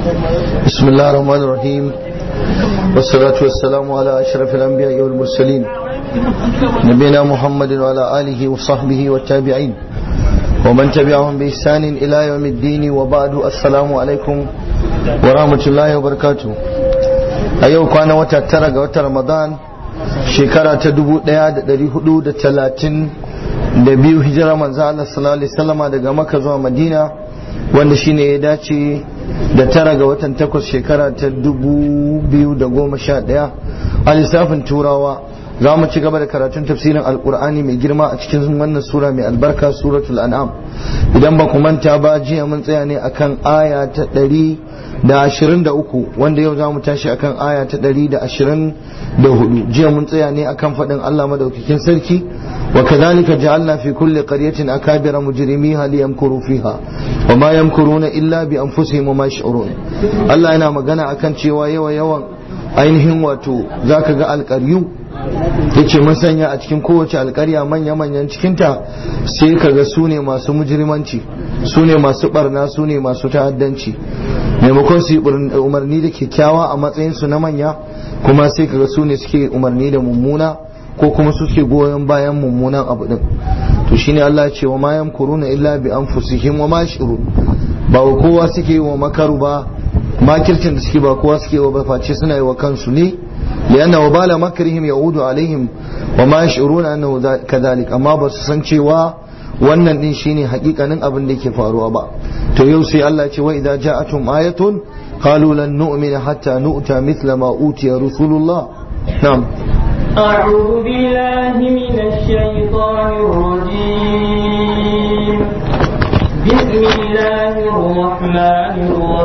بسم الله الرحمن الرحيم والصلاة والسلام على أشرف الأنبياء والمرسلين نبينا محمد وعلى آله وصحبه والتابعين ومن تبعهم بإحسان إلى يوم الدين وبعد السلام عليكم ورحمة الله وبركاته أيوة كان وتترق وترمضان شكرا تدبو دياد دري حدود تلاتين da biyu hijira manzo Allah sallallahu alaihi wasallama daga Makka zuwa Madina wanda shine ya dace da tara ga watan takwas shekara ta dubu biyu da goma sha ɗaya a lissafin turawa za mu ci gaba da karatun tafsirin alkur'ani mai girma a cikin wannan sura mai albarka suratul an'am idan ba ku manta ba jiya mun tsaya ne akan aya ta ɗari da ashirin da uku wanda yau za mu tashi akan aya ta ɗari da ashirin da hudu jiya mun tsaya ne akan faɗin allah madaukakin sarki وكذلك جعلنا في كل قرية أكابر مجرميها ليمكروا فيها وما يمكرون إلا بأنفسهم وما يشعرون الله أنا مغانا أكن cewa yawa yawan ainihin wato zaka ga alƙaryu yace mun sanya a cikin kowace alƙarya manya manyan cikinta sai kaga su ne masu mujrimanci su ne masu barna su ne masu ta'addanci maimakon su yi umarni da kyakkyawa a matsayin su na manya kuma sai kaga su ne suke umarni da mummuna ko kuma su suke goyon bayan mummunan abu din to shine Allah ya ce wa ma yamkuruna illa bi anfusihim wa ma shuru ba wa kowa suke wa makaru ba makircin da suke ba kowa suke wa face suna yi wa kansu ne lianna wa bala makrihim yaudu alaihim wa ma yashuruna annahu kadhalik amma ba su san cewa wannan din shine hakikanin abin da yake faruwa ba to yau sai Allah ya ce wa idza ja'atum ayatun qalu lan nu'mina hatta nu'ta mithla ma utiya rusulullah na'am أعوذ بالله من الشيطان الرجيم بسم الله الرحمن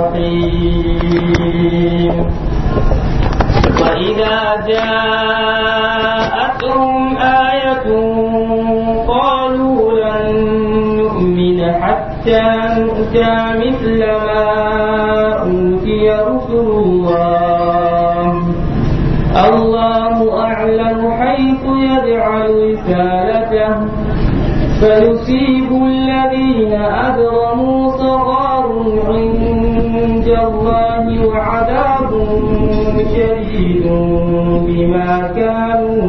الرحيم وإذا جاءتهم آية قالوا لن نؤمن حتى نؤتى مثل ما أوتي رسل الله الله أعلم حيث يجعل رسالته فيصيب الذين أجرموا صغار عند الله وعذاب شديد بما كانوا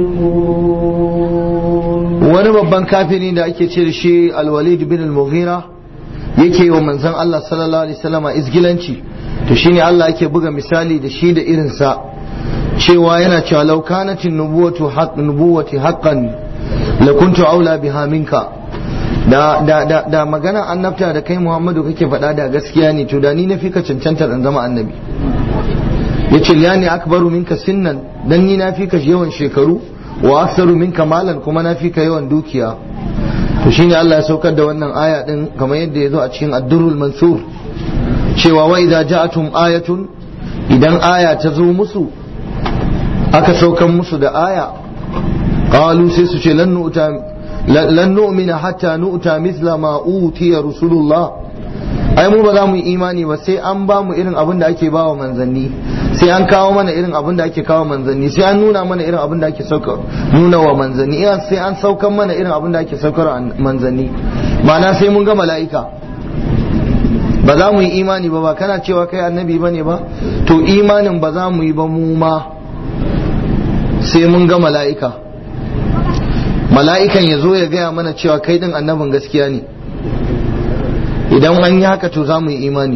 يمكرون wani babban kafiri da ake ce da shi alwalid bin al-mughira yake wa manzon Allah sallallahu alaihi wasallama izgilanci to shine Allah yake buga misali da shi da irinsa cewa yana cewa law kanatin nubuwatu haqq nubuwati haqqan la kuntu aula biha minka da da da, da magana annabta da kai Muhammadu kake faɗa da gaskiya ne to da ni na fika cancanta dan zama annabi yace liyani akbaru minka sinnan dan ni na fika yawan shekaru wa aktsaru minka malan kuma na fika yawan dukiya to shine Allah ya saukar da wannan aya din kamar yadda ya zo a cikin ad-durrul mansur cewa wa idza ja'atum ayatun idan aya ta zo musu aka saukan musu da aya qalu sai su ce lan nu'ta lan nu'mina hatta nu'ta mithla ma utiya rasulullah ai mu ba za mu yi imani ba sai an ba mu irin abin da ake ba wa manzanni sai an kawo mana irin abin da ake kawo manzanni sai an nuna mana irin abin da ake sauka nuna wa manzanni sai an saukan mana irin abin da ake saukar manzanni ma'ana sai mun ga mala'ika ba za mu yi imani ba ba kana cewa kai annabi ba ne ba to imanin ba za mu yi ba mu ma sai mun ga mala'ika mala'ikan ya zo ya gaya mana cewa kai din annabin gaskiya ne idan an yi haka to za mu yi imani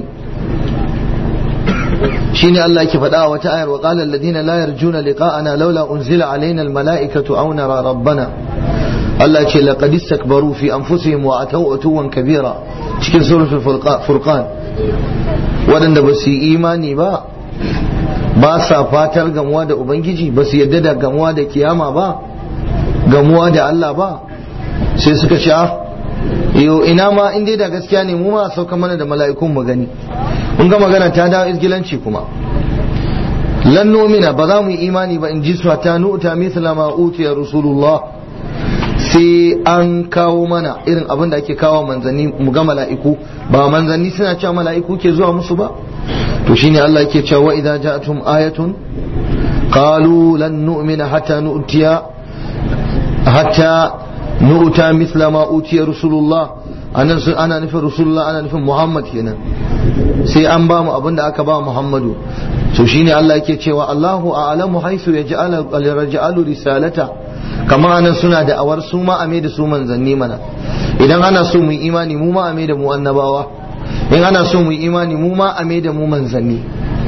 shine Allah ke faɗa a wata ayar wa qala alladhina la yarjuna liqa'ana laula unzila alaina almala'ikatu aw nara rabbana Allah ce laqad istakbaru fi anfusihim wa ataw utuwan kabira cikin suratul furqan waɗanda ba su yi imani ba ba sa fatar gamuwa da ubangiji ba su yadda da gamuwa da kiyama ba gamuwa da Allah ba sai suka ce yo ina ma in dai da gaskiya ne mu ma sauka mana da mala'ikun mu gani mun ga magana ta dawo izgilanci kuma lan nomina ba za mu yi imani ba in ji su ta nu'ta mithla ma utiya rasulullah sai an kawo mana irin abin da ake kawo manzanni mu ga mala'iku ba manzanni suna cewa mala'iku ke zuwa musu ba to shine Allah yake cewa wa idza ja'atum ayatun qalu lan nu'mina hatta nu'tiya hatta nu'ta mithla ma utiya rasulullah anan ana nufin rasulullah ana nufin muhammad kenan sai an ba mu abin da aka ba Muhammadu to shine Allah yake cewa Allahu a'lamu haythu yaj'alu risalata kamar anan suna da awar su ma ame da su manzanni mana idan ana so mu yi imani mu ma ame da mu annabawa in ana so mu yi imani mu ma ame da mu manzanni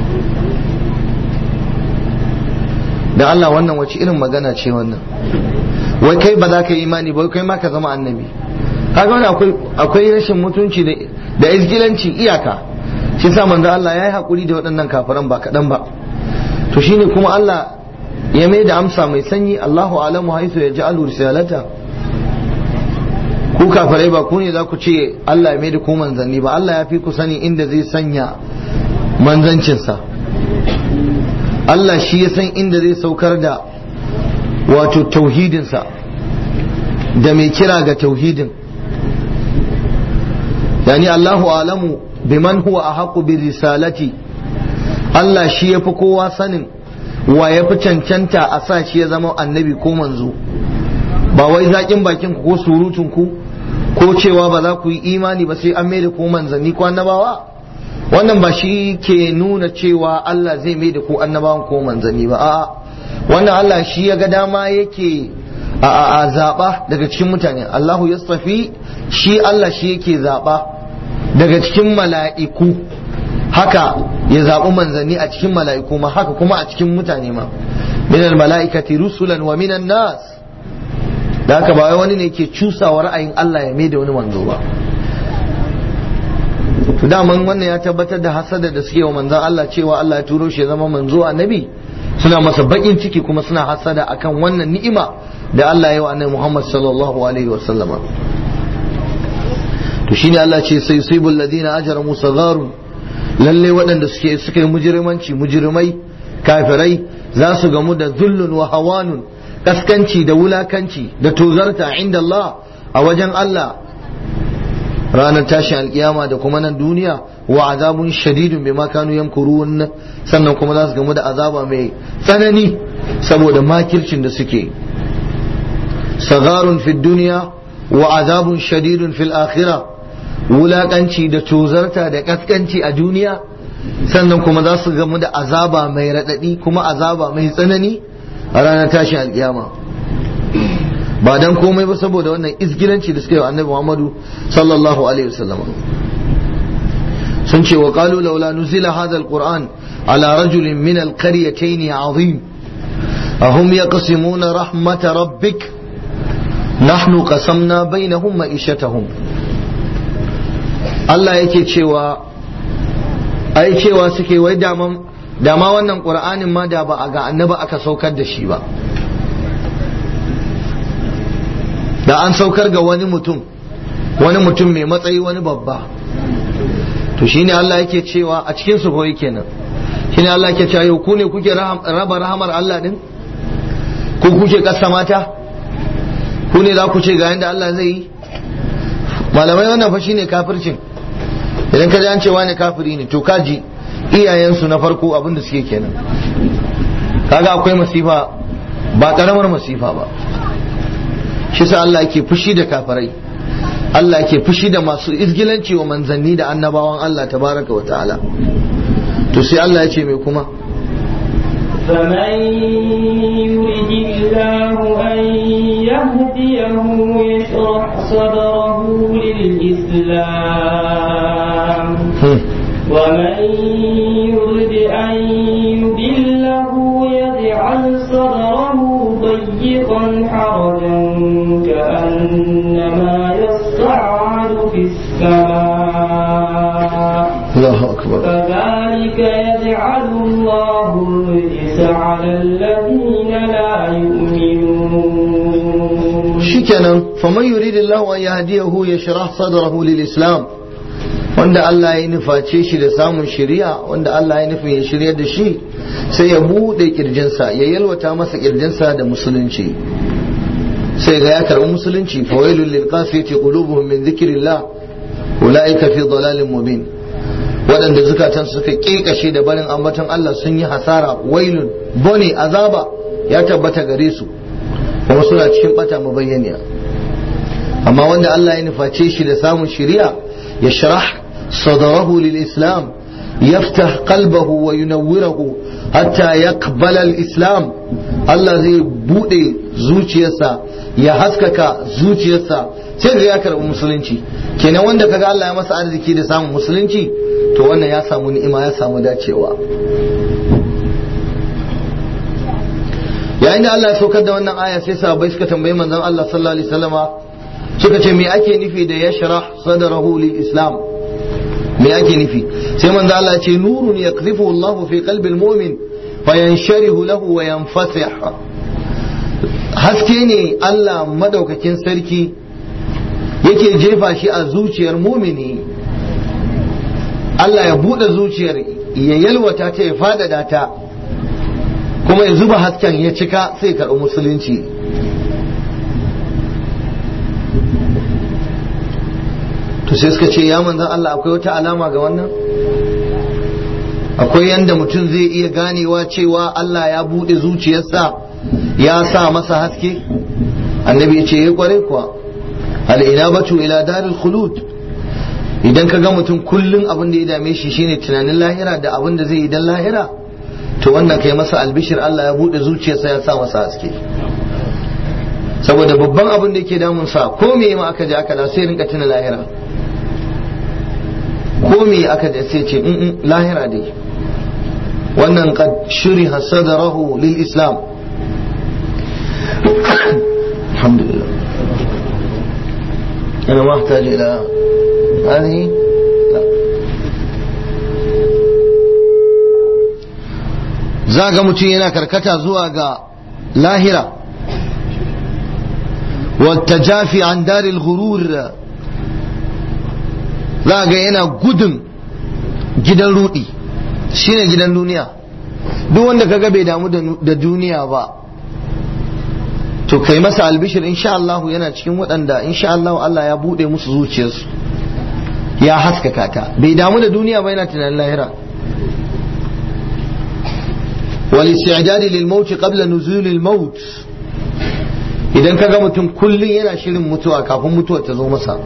da Allah wannan wace irin magana ce wannan wai kai ba za ka yi imani ba kai ma ka zama annabi kaga wani akwai akwai rashin mutunci da da izgilanci iyaka shi sa manzo Allah ya yi hakuri da waɗannan kafiran ba kaɗan ba to shine kuma Allah ya mai da amsa mai sanyi Allahu alamu haisu ya ja'alu risalata ku kafirai ba ku ne za ku ce Allah ya mai da ku manzanni ba Allah ya fi ku sani inda zai sanya manzancinsa Allah shi ya san inda zai saukar da wato tauhidinsa da mai kira ga tauhidin yani Allahu alamu biman huwa ahaqu bi risalati Allah shi yafi kowa sanin wa yafi cancanta a sa shi ya zama annabi ko manzo ba wai zaƙin bakin ku ko surutun ku ko cewa ba za ku yi imani ba sai an mai da ku manzanni ko annabawa wannan ba shi ke nuna cewa Allah zai mai da ku annabawan ko manzanni ba a'a wannan Allah shi ya ga dama yake a a zaba daga cikin mutane Allahu yastafi shi Allah shi yake zaba daga cikin mala'iku haka ya zaɓi manzanni a cikin mala'iku ma haka kuma a cikin mutane ma minal mala'ikati rusulan wa minan nas da haka ba wani ne ke cusawa ra'ayin Allah ya mai da wani manzo ba to daman wannan ya tabbatar da hasada da suke wa manzon Allah cewa Allah ya turo shi ya zama manzo annabi suna masa bakin ciki kuma suna hasada akan wannan ni'ima da Allah ya yi wa annabi Muhammad sallallahu alaihi wa sallama to shine Allah ce sai yusibul ladina ajramu sagharun lalle waɗanda suke suka yi mujrimanci mujrimai kafirai za su gamu da zullun wa hawanun kaskanci da wulakanci da tozarta inda Allah a wajen Allah ranar tashin alkiyama da kuma nan duniya wa azabun shadidun bima kanu yamkurun sannan kuma za su gamu da azaba mai tsanani saboda makircin da suke sagarun fi duniya wa azabun shadidun fil akhirah wulakanci da tozarta da kaskanci a duniya sannan kuma za su gamu da azaba mai raɗaɗi kuma azaba mai tsanani a ranar tashin alkiyama ba dan komai ba saboda wannan izgilanci da suka yi wa annabi Muhammadu sallallahu alaihi wasallam sun ce wa qalu laula nuzila hadha alquran ala rajulin min alqaryatayn azim ahum yaqsimuna rahmat rabbik nahnu qasamna bainahum ma'ishatahum Allah yake cewa ai cewa suke wai daman dama wannan qur'anin ma da ba a ga annabi aka saukar da shi ba da an saukar ga wani mutum wani mutum mai matsayi wani babba to shine Allah yake cewa a cikin su koyi kenan shine Allah yake cewa yau ku ne kuke raba rahamar Allah din ku kuke kasa mata ku ne za ku ce ga yanda Allah zai yi malamai wannan fa shine kafircin idan ka ji an ce wani kafiri ne to kaji iyayensu na farko abin da suke kenan kaga akwai masifa ba karamar masifa ba shi sa Allah yake fushi da kafirai Allah yake fushi da masu izgilanci wa manzanni da annabawan Allah tabaraka wa ta'ala to sai Allah ya ce mai kuma فمن يرد الله أن يهديه يشرح صدره للإسلام ومن يرد أن يضله يجعل صدره ضيقا حرجا كأنما يصعد في السماء الله أكبر كذلك يجعل الله الرجس على الذين لا يؤمنون shikenan faman yuridillahu an yahdiyahu yashrah sadrahu lil islam wanda Allah ya nuface shi da samun shari'a wanda Allah ya nufin ya shirya da shi sai ya bude kirjinsa ya yalwata masa kirjinsa da musulunci sai ga ya karbi musulunci fawailul lil qasiyati qulubuhum min dhikrillah ulaika fi dalalin mubin waɗanda zukatan suka kekashe da barin ambaton Allah sun yi hasara wailun bone azaba ya tabbata gare su kuma suna cikin bata mabayyaniya amma wanda Allah ya nuface shi da samun shari'a ya sharah صدره للإسلام يفتح قلبه وينوره حتى يقبل الإسلام الله زي بودي زوجيسا يا حسكك زوجيسا sai ga ya karɓi musulunci kenan wanda kaga Allah ya masa arziki da samun musulunci to wannan ya samu ni'ima ya samu dacewa yayin da Allah ya saukar da wannan aya sai sahabbai suka tambayi manzon Allah sallallahu alaihi wasallama suka ce me ake nufi da yashrah sadrahu lil islam me ake nufi sai manzo Allah ya ce nurun yakzifu Allah fi qalbil mu'min fayansharihu lahu wa yanfasih haske ne Allah madaukakin sarki yake jefa shi a zuciyar mumini Allah ya bude zuciyar ya yalwata ta ya fadada ta kuma ya zuba hasken ya cika sai karɓi musulunci to sai suka ce ya manzan Allah akwai wata alama ga wannan akwai yanda mutum zai iya ganewa cewa Allah ya buɗe zuciyarsa ya sa masa haske annabi ya ce ya kware kuwa al'inabatu ila daril khulud idan ka ga mutum kullum abin da ya dame shi shine tunanin lahira da abin da zai yi dan lahira to wannan kai masa albishir Allah ya buɗe zuciyarsa ya sa masa haske saboda babban abin da yake damun sa ko me ma aka je aka da sai rinka tuna lahira ko me aka da sai ce in lahira dai wannan qad shuriha sadrahu lil islam alhamdulillah انا ما احتاج الى هذه لا zaga mutum yana karkata zuwa ga lahira والتجافي عن دار الغرور za ga yana gudun gidan rudi shine gidan duniya duk wanda kaga bai damu da duniya ba to kai masa albishir insha Allah yana cikin waɗanda insha Allah Allah ya bude musu zuciyarsu ya haskaka ta bai damu da duniya ba yana tunanin lahira والاستعداد للموت قبل نزول الموت idan ka ga mutum kullum yana shirin mutuwa kafin mutuwa ta zo masa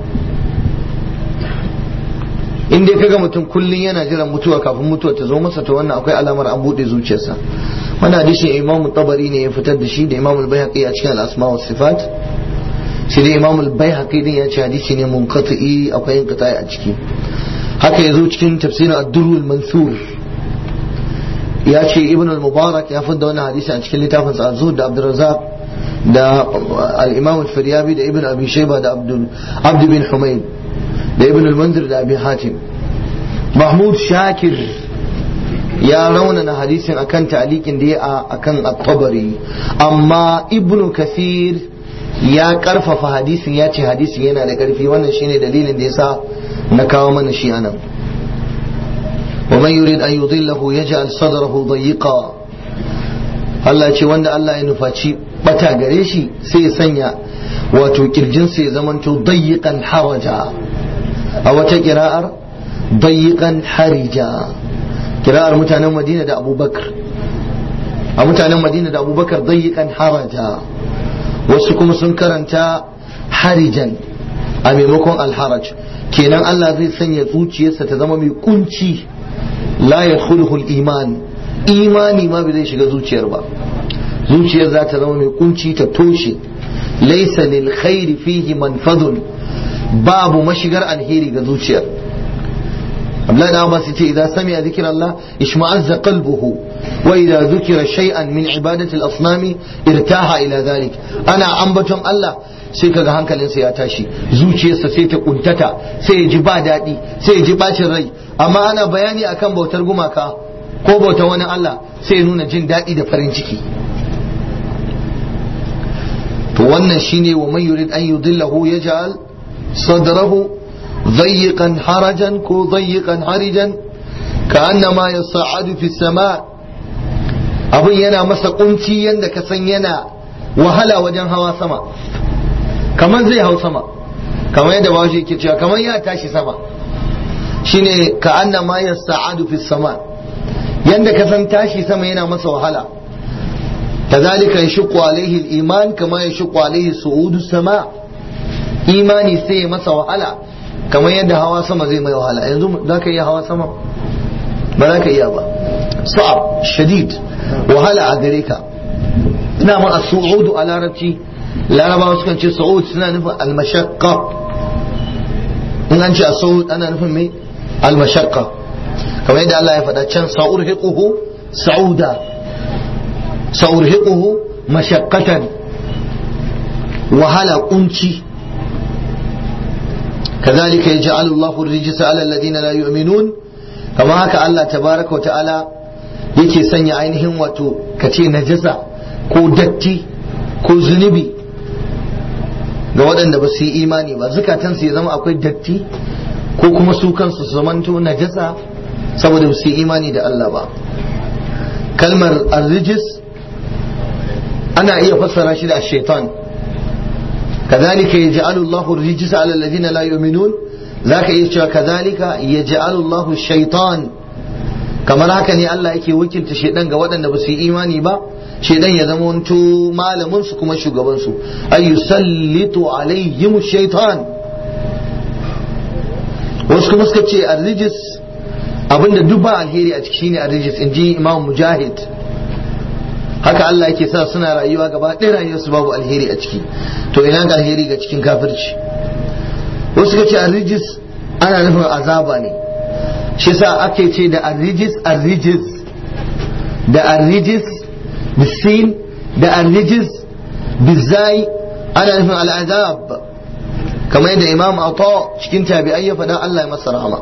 in dai ka ga mutum kullum yana jiran mutuwa kafin mutuwa ta zo masa to wannan akwai alamar an buɗe zuciyarsa wannan hadisin imamu tabari ne ya fitar da shi da imamu al-baihaqi a cikin al-asma wa sifat shi da imamu al-baihaqi din ya ce hadisi ne munqati akwai inqita'i a ciki haka yazo cikin tafsirin ad-durr mansur ya ce ibn al-mubarak ya fitar da wannan hadisi a cikin littafin sa az da abdurrazzaq da al-imam al-firyabi da ibn abi shayba da abdul abd bin humayd da ibn al-munzir da abi hatim mahmud shakir ya raunana hadisin akan ta'liqin da ya akan at-tabari amma ibn kasir ya karfafa hadisin ya ce hadisin yana da karfi wannan shine dalilin da yasa na kawo mana shi anan ومن يريد أن يضله يجعل صدره ضيقا Allah ce wanda Allah ya nufaci bata gare shi sai ya sanya wato kirjinsa ya zamanto dayyiqan haraja a wata kira'ar dayyiqan harija kira'ar mutanen Madina da Abubakar a mutanen Madina da Abubakar dayyiqan haraja wasu kuma sun karanta harijan a maimakon alharaj kenan Allah zai sanya zuciyarsa ta zama mai kunci la yadkhuluhu al-iman imani ma bai zai shiga zuciyar ba zuciyar za ta zama mai kunci ta toshe laysa lil khairi fihi manfadun babu mashigar alheri ga zuciyar Abdullahi da Abbas yace idan sami'a zikr Allah ishma'azza qalbuhu wa idza dhukira shay'an min ibadati al-asnami irtaha ila dhalik ana ambaton Allah sai kaga hankalinsa ya tashi zuciyarsa sai ta kuntata sai ya ji ba daɗi sai ya ji bacin rai amma ana bayani akan bautar gumaka ko bautar wani Allah sai ya nuna jin daɗi da farin ciki to wannan shine wa man yurid an yudillahu yaj'al sadrahu ضيقا حرجا كو ضيقا حرجا كأنما يصعد في السماء abin yana masa kunci yadda ka san yana wahala wajen hawa sama kamar zai hau sama kamar yadda bawashi yake cewa kamar ya tashi sama shine ka anna ma yas'adu fi sama yanda ka san tashi sama yana masa wahala kazalika yashqu alaihi al-iman kama yashqu alaihi su'udu sama imani sai ya masa wahala kamar yadda hawa sama zai mai wahala yanzu za ka iya hawa sama ba za ka iya ba sa'ab shadid wahala a gare ka ina ma as-su'udu a larabci larabawa sukan ce su'ud suna nufin al-mashaqqa in an ce as-su'ud ana nufin me al-mashaqqa kamar yadda Allah ya faɗa can sa'urhiquhu sa'uda sa'urhiquhu mashaqqatan wahala kunci كذلك يجعل الله الرجس على الذين لا يؤمنون كما هكا الله تبارك وتعالى yake sanya ainihin wato kace najasa ko datti ko zunubi ga waɗanda ba su yi imani ba zukatansu ya zama akwai datti ko kuma su kansu su zamanto najasa saboda ba su yi imani da Allah ba kalmar arrijis ana iya fassara shi da shaitan كذلك يجعل الله الرجس على الذين لا يؤمنون ذاك يجعل كذلك يجعل الله الشيطان kamar haka ne Allah yake wakilta shedan ga waɗanda ba su yi imani ba shedan ya zama wanto malamin su kuma shugaban su ay yusallitu alaihim shaitan wasu kuma suka ce arrijis abinda duk ba alheri a ciki shine arrijis inji imam mujahid haka Allah yake sa suna rayuwa gaba ɗaya rayuwarsu babu alheri a ciki to ina ga alheri ga cikin kafirci wasu ka ce arrijis ana nufin azaba ne shi sa ake ce da arrijis arrijis da arrijis bisin da arrijis bizai ana nufin al'azab kamar yadda imam ata cikin tabi'ai ya faɗa Allah ya masa rahama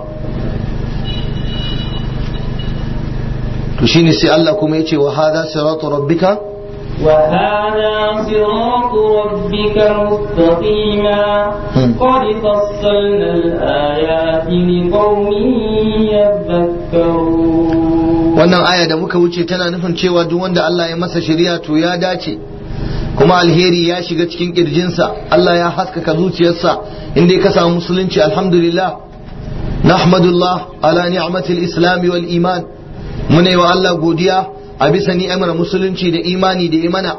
to shine sai Allah kuma yace wa hadha siratu rabbika وهذا صراط ربك مستقيما قد فصلنا الآيات لقوم يذكرون wannan aya da muka wuce tana nufin cewa duk wanda Allah ya masa shari'a to ya dace kuma alheri ya shiga cikin kirjinsa Allah ya haskaka zuciyarsa inda ka samu musulunci alhamdulillah nahmadullah ala ni'matil islam wal iman muna yi wa Allah godiya a bisa ni'amar musulunci da imani da imana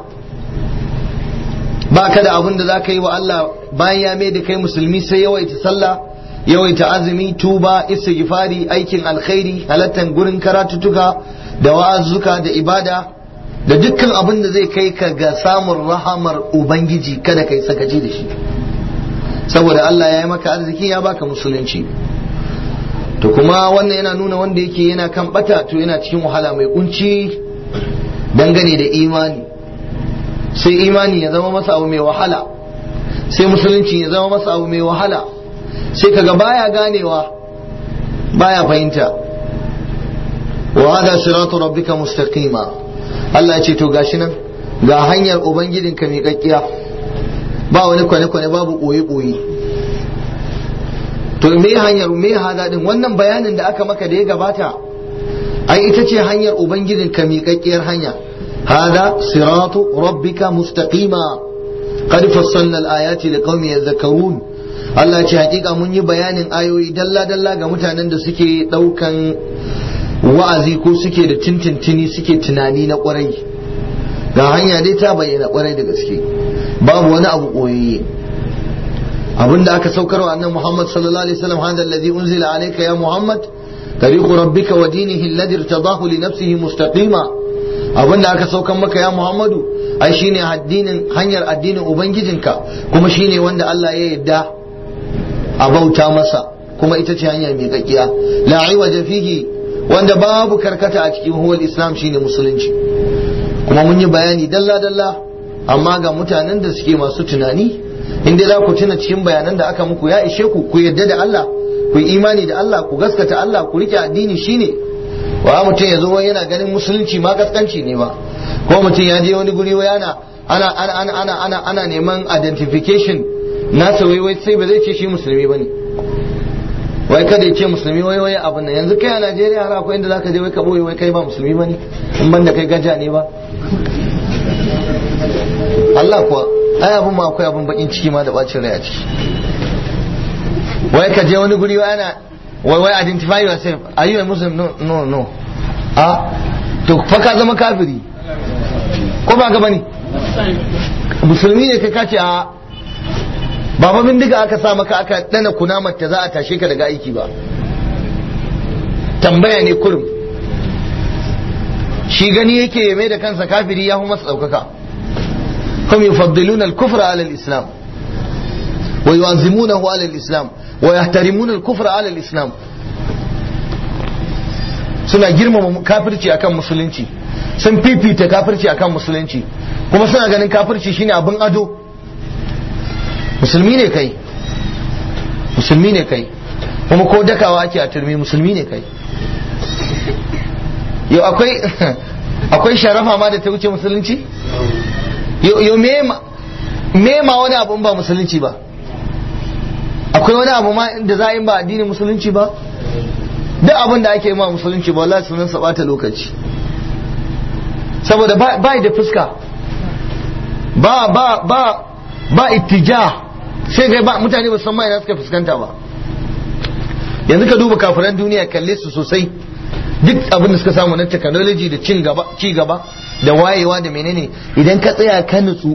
ba ka da abin da za ka yi wa Allah bayan ya mai da kai musulmi sai yawaita sallah yawaita azumi tuba istighfari aikin alkhairi halattan gurin karatutuka da wa'azuka da ibada da dukkan abin da zai kai ka ga samun rahamar ubangiji kada kai sakaci da shi saboda Allah ya yi maka arziki ya baka musulunci to kuma wannan yana nuna wanda yake yana kan bata to yana cikin wahala mai kunci dangane da imani sai imani ya zama masa abu mai wahala sai musulunci ya zama masa abu mai wahala sai kaga baya ganewa baya fahimta wa hada siratu rabbika mustaqima Allah ya ce to gashi nan ga hanyar ubangijinka mai kakkiya ba wani kwane-kwane babu ɓoye-ɓoye to me hanyar me hada din wannan bayanin da aka maka da ya gabata ai ita ce hanyar ubangijin ka miƙaƙƙiyar hanya hada siratu rabbika mustaqima qad fassalna al-ayati liqaumin yadhakkarun Allah ya ce hakika mun yi bayanin ayoyi dalla dalla ga mutanen da suke daukan wa'azi ko suke da tintintini suke tunani na kwarai ga hanya dai ta bayyana kwarai da gaske babu wani abu koyayye abinda aka saukarwa annan Muhammad sallallahu alaihi wasallam hada alladhi unzila alayka ya Muhammad tariqu rabbika wa dinihi alladhi irtadahu li nafsihi mustaqima abinda aka saukan maka ya Muhammadu ai shine addinin hanyar addinin ubangijinka kuma shine wanda Allah ya yarda a bauta masa kuma ita ce hanya mai kakkiya la iwaja fihi wanda babu karkata a cikin huwal islam shine musulunci kuma mun yi bayani dalla dalla amma ga mutanen da suke masu tunani in dai za ku tuna cikin bayanan da aka muku ya ishe ku ku yarda da Allah ku yi imani da Allah ku gaskata Allah ku rike addini shine wa mutum ya zo yana ganin musulunci ma gaskanci ne ba ko mutum ya je wani guri yana ana ana ana ana ana ana neman identification nasa wai wai sai ba zai ce shi musulmi bane wai kada ya ce musulmi wai wai abin nan yanzu kai a Najeriya har akwai inda zaka je wai ka boye wai kai ba musulmi bane in banda kai gaja ne ba Allah kuwa ai abin ma akwai abin bakin ciki ma da bacin rai a ciki wai ka je wani guri wai ana wai wai identify yourself are you a muslim no no no a to fa ka zama kafiri ko ba ka bane musulmi ne kai ka ce a ba fa bindiga aka sa maka aka dana kunamar ta za a tashe ka daga aiki ba tambaya ne kurum shi gani yake mai da kansa kafiri ya fi masa ɗaukaka hum yufaddiluna al-kufra ala al-islam wa yu'azzimunahu ala al-islam wa yahtarimuna al-kufra ala al-islam suna girmama kafirci akan musulunci sun fifita kafirci akan musulunci kuma suna ganin kafirci shine abin ado musulmi ne kai musulmi ne kai kuma ko dakawa ake a turmi musulmi ne kai yau akwai akwai sharafa ma da ta wuce musulunci yau me ma wani abu ba musulunci ba akwai wani abu ma da za a yi ba addinin musulunci ba duk abin da ake ma musulunci ba wallahi sunan sa bata lokaci saboda ba da fuska ba ba ba ba ittija sai ga ba mutane ba san ma ina suka fuskanta ba yanzu ka duba kafiran duniya kalle su sosai duk abin da suka samu na technology da cin gaba ci gaba da wayewa da menene idan ka tsaya ka nutsu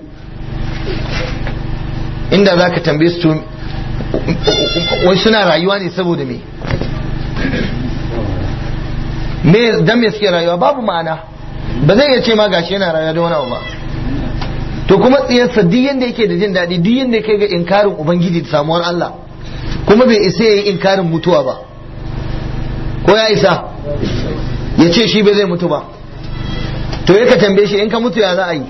inda za ka tambaye su wai suna rayuwa ne saboda me me dan me suke rayuwa babu ma'ana ba zai iya ce ma gashi yana rayuwa da wani abu ba to kuma tsiyarsa duk yanda yake da jin daɗi duk yanda yake ga inkarin ubangiji da samuwar Allah kuma bai isa yayi inkarin mutuwa ba ko ya isa ya ce shi bai zai mutu ba to ya ka tambaye shi in ka mutu ya za a yi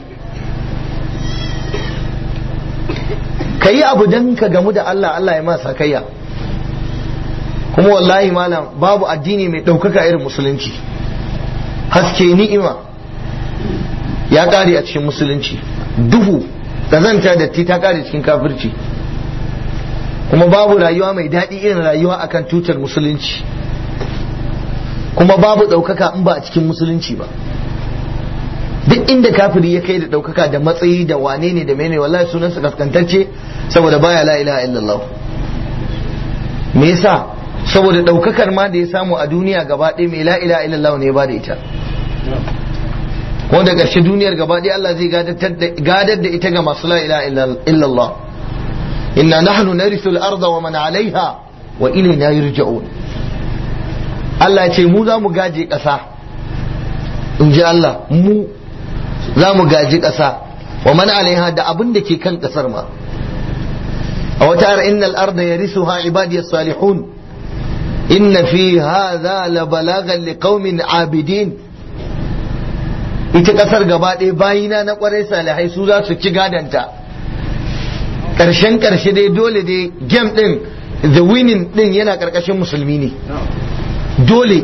ka yi abu don ka gamu da Allah Allah ya masa kayya kuma wallahi malam babu addini mai ɗaukaka irin musulunci haske ni'ima ya ƙare a cikin musulunci duhu ƙazanta datti ta ƙare cikin kafirci kuma babu rayuwa mai daɗi irin rayuwa akan tutar musulunci kuma babu ɗaukaka in ba a cikin musulunci ba duk inda kafiri ya kai da ɗaukaka da matsayi da wane ne da mene wallahi sunansa kaskantacce saboda baya la ilaha illallah me yasa saboda ɗaukakar ma da ya samu a duniya gaba ɗaya mai la ilaha illallah ne ba da ita kuma da ƙarshe duniyar gaba ɗaya Allah zai gadar da ita ga masu la ilaha illallah inna nahnu narithu al-ardha wa man 'alayha wa ilayna yurja'un Allah ya ce mu za mu gaje ƙasa in ji Allah mu za mu gaji ƙasa wa man alaiha da abin da ke kan ƙasar ma a wata ara innal arda yarisuha ibadiyas salihun inna fi hadha la balagan liqaumin abidin ita ƙasar gaba ɗaya bayina na ƙwarai salihai su za su ci gadanta ƙarshen ƙarshe dai dole dai game ɗin the winning ɗin yana ƙarƙashin musulmi ne dole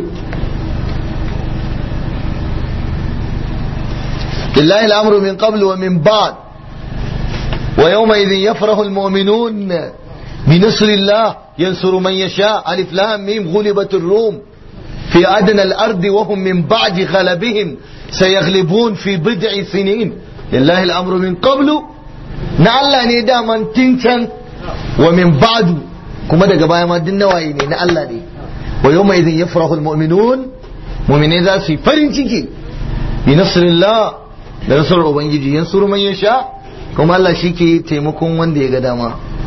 لله الأمر من قبل ومن بعد ويومئذ يفرح المؤمنون بنصر الله ينصر من يشاء ألف لام ميم غلبت الروم في أدنى الأرض وهم من بعد غلبهم سيغلبون في بضع سنين لله الأمر من قبل نعلا نيدا من تنشن ومن بعد كما دقا بايا ما دنا وايني نعلا ني ويومئذ يفرح المؤمنون مؤمنين ذا في فرن ciki بنصر الله da nasarar ubangiji yan suru man yasha kuma Allah shi ke taimakon wanda ya ga dama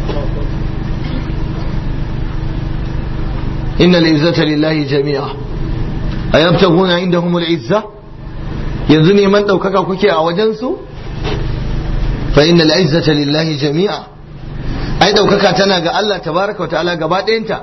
inna izzata lillahi jami'a ayabtaguna indahum al-izza yanzu neman ɗaukaka kuke a wajen su fa inna al-izzata lillahi jami'a ai ɗaukaka tana ga Allah tabaraka wa ta'ala gaba ɗayanta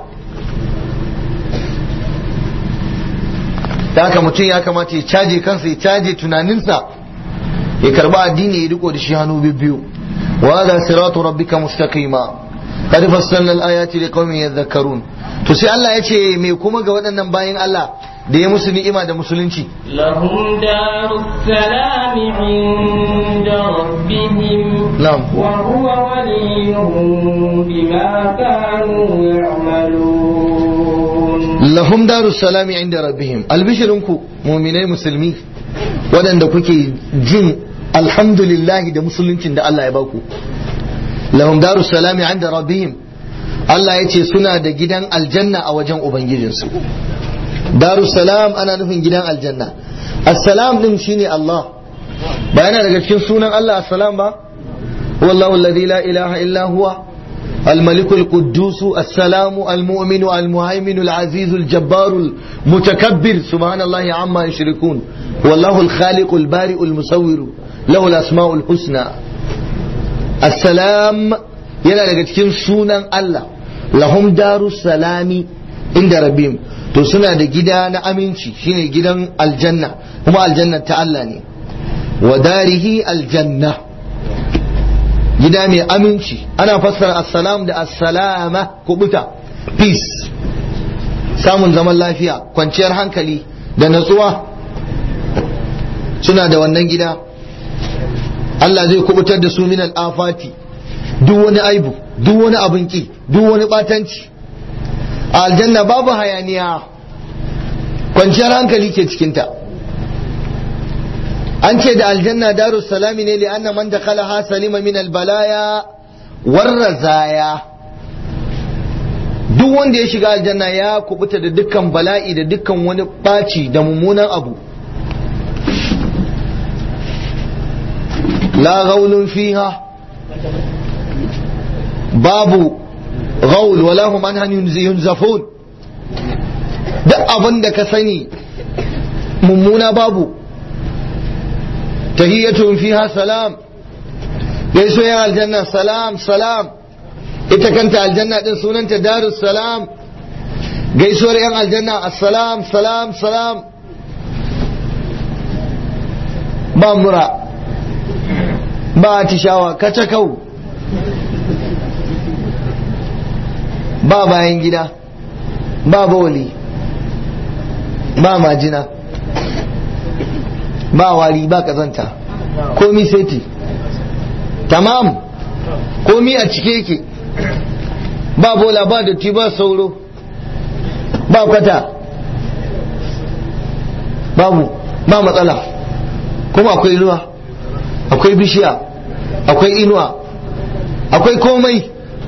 da haka mutum ya kamata ya caje kansa ya caje tunaninsa ya karba addini ya riko da shi hannu biyu wa hada siratu rabbika mustaqima qad fassalna al-ayati liqaumin yadhakkarun to sai Allah ya ce me kuma ga waɗannan bayin Allah da ya musu ni'ima da musulunci lahum darus salam inda rabbihim na'am wa huwa waliyuhum bima kanu ya'malun lahum darus salam inda rabbihim albishirinku mu'minai musulmi waɗanda kuke jin alhamdulillahi da musuluncin da Allah ya baku lahum darus salami inda rabbihim Allah ya ce suna da gidan aljanna a wajen ubangijinsu darus salam ana nufin gidan aljanna assalam din shine Allah ba yana daga cikin sunan Allah assalam ba wallahu alladhi la ilaha illa huwa الملك القدوس السلام المؤمن المهيمن العزيز الجبار المتكبر سبحان الله عما يشركون والله الخالق البارئ المصور له الأسماء الحسنى السلام yana daga cikin sunan Allah lahum daru salami inda rabbim to suna da gida na aminci shine gidan aljanna kuma aljanna ta Allah ne wa darihi aljanna gida mai aminci ana fassara assalam da assalama kubuta peace samun zaman lafiya kwanciyar hankali da natsuwa suna da wannan gida Allah zai kubutar da su min afati duk wani aibu duk wani abin ki duk wani batanci a aljanna babu hayaniya kwanciyar hankali ke cikinta an ce da aljanna darus salami ne li anna man dakhalaha salima min albalaya warrazaya duk wanda ya shiga aljanna ya kubuta da dukkan bala'i da dukkan wani baci da mummunan abu la gaulun fiha babu gaul wala hum anhan yunzafun duk abin da ka sani mummuna babu tahiyyatun fiha salam gaiso yan aljanna salam salam ita kanta aljanna din sunanta darus salam gaisuwar yan aljanna assalam salam salam ba mura ba atishawa kacakau ba bayan gida ba bawali ba majina ba wari ba kazanta komi seti tamam komi a cike yake ba bola ba datti ba sauro ba kwata babu ba matsala kuma akwai ruwa akwai bishiya akwai inuwa akwai komai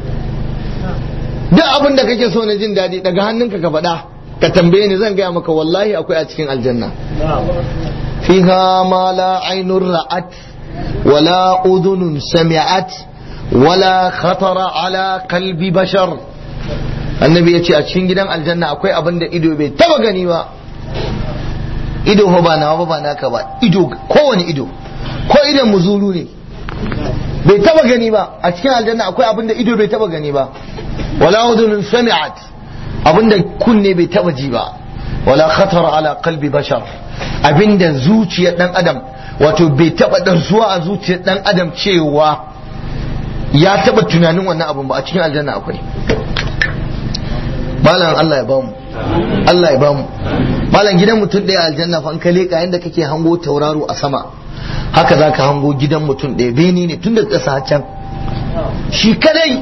duk abin da kake so na jin daɗi daga hannunka ka faɗa ka tambaye ni zan gaya maka wallahi akwai a cikin aljanna fiha ma la ainun ra'at wala udhunun sami'at wala khatara ala qalbi bashar annabi ya ce a cikin gidan aljanna akwai abin da ido bai taba gani ba ido fa ba nawa ba ba naka ba ido kowane ido ko idan muzuru ne bai taba gani ba a cikin aljanna akwai abin da ido bai taba gani ba wala udhunun sami'at abinda kunne bai taba ji ba wala khatara ala qalbi bashar abinda zuciyar dan adam wato bai taba darsuwa a zuciyar dan adam cewa ya taba tunanin wannan abin ba a cikin aljanna akwai malam Allah ya bamu Allah ya bamu malam gidan mutum ɗaya aljanna fa an ka leka yanda kake hango tauraro a sama haka zaka hango gidan mutum ɗaya beni ne tun da ƙasa can shi kadai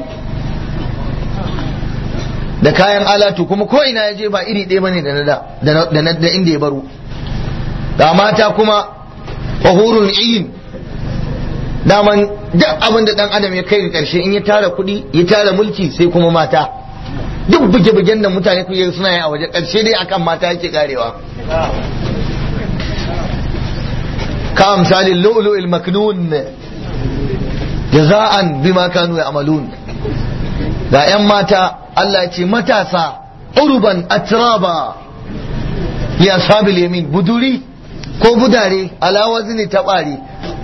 da kayan alatu kuma ko ina ya je ba iri ɗaya bane da na da inda ya baro da mata kuma wahurun iyin daman duk abin da dan adam ya kai ga karshe in ya tara kuɗi ya tara mulki sai kuma mata duk buge-bugen da mutane kuke suna yi a waje karshe dai akan mata yake karewa ka misalin lu'lu'il maknun jaza'an bima kanu ya'malun ga 'yan mata Allah ya ce matasa urban atraba ya sabil yamin buduri ko budare ala wazni tabari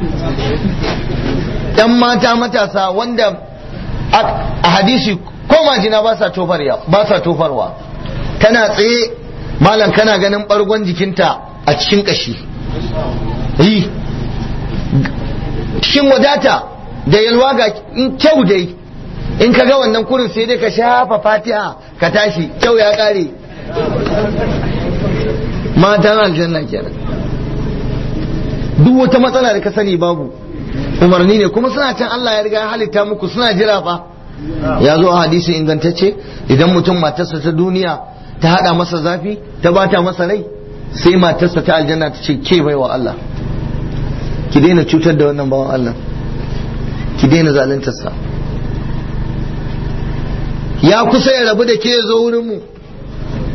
yan mata matasa wanda a hadisi ko majina ba sa tofarwa ba sa tofarwa tana tsaye malam kana ganin bargon jikinta a cikin kashi yi cikin wadata da yalwa ga in kyau dai in ka ga wannan kurin sai dai ka shafa fatiha ka tashi kyau ya kare matan aljanna kenan duk wata matsala da ka sani babu umarni ne kuma suna can Allah ya riga ya halitta muku suna jira fa ya zo a hadisi ingantacce idan mutum matarsa ta duniya ta hada masa zafi ta bata masa rai sai matarsa ta aljanna ta ce ke baiwa Allah ki daina cutar da wannan bawan Allah ki daina zaluntarsa ya kusa ya rabu da ke zo wurin mu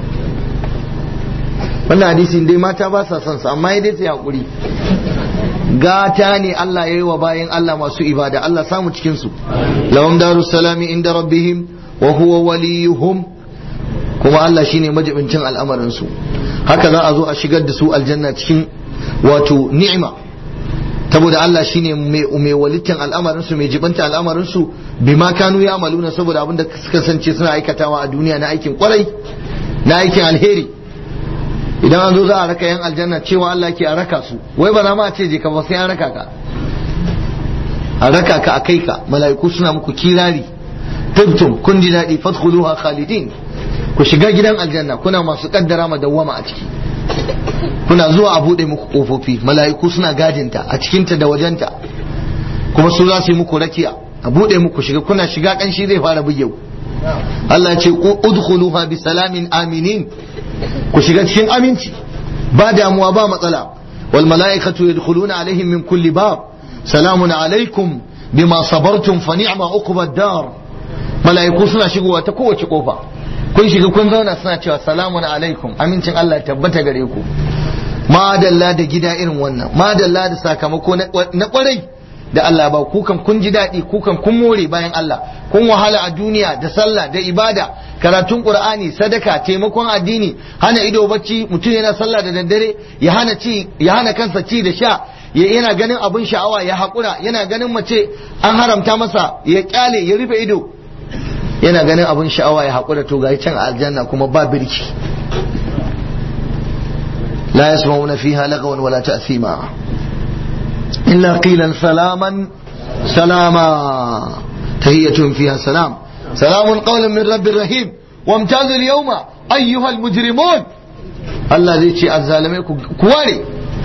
wannan hadisin dai mata ba sa son sa amma ya dai sai hakuri gata ne Allah ya yi wa bayan Allah masu ibada Allah samu cikin su lahum darus salami inda rabbihim wa huwa waliyuhum kuma Allah shine majibincin al'amarin su haka za a zo a shigar da su aljanna cikin wato ni'ima saboda Allah shine mai walitin al'amarin su mai jibanta al'amarin su bima kanu ya amaluna saboda abinda suka sance suna aikatawa a duniya na aikin kwarai na aikin alheri idan an zo za a raka yan aljanna cewa Allah ke a raka su wai ba za ma a ce je ka ba sai an raka ka a raka ka a kai ka mala'iku suna muku kirari tubtum kun ji daɗi fadkhuluha khalidin ku shiga gidan aljanna kuna masu kaddara madawwama a ciki kuna zuwa a buɗe muku ƙofofi mala'iku suna gadinta a cikinta da wajenta kuma su za su yi muku rakiya a buɗe muku shiga kuna shiga ƙanshi zai fara buge ku Allah ya ce udkhuluha bi salamin aminin ku shiga cikin aminci ba damuwa ba matsala wal mala'ikatu yadkhuluna alaihim min kulli bab salamun alaikum bima sabartum fa ni'ma uqbad dar mala'iku suna shigowa ta kowace kofa kun shiga kun zauna suna cewa salamun alaikum amincin Allah tabbata gare ku madalla da gida irin wannan madalla da sakamako na kwarai da Allah ba kukan kun ji daɗi kukan kun more bayan Allah kun wahala a duniya da sallah da ibada karatun qur'ani sadaka taimakon addini hana ido bacci mutum yana sallah da daddare ya hana ci ya hana kansa ci da sha yana ganin abin sha'awa ya haƙura yana ganin mace an haramta masa ya kyale ya rufe ido yana ganin abin sha'awa ya haƙura to ga can aljanna kuma ba birki la yasma'una fiha lagawan wala ta'thima illa qilan salaman salama tahiyyatun fiha salam salamun qawlan min rabbir rahim wamtazu al-yawma ayyuha al-mujrimun Allah zai ce azzalimai ku ware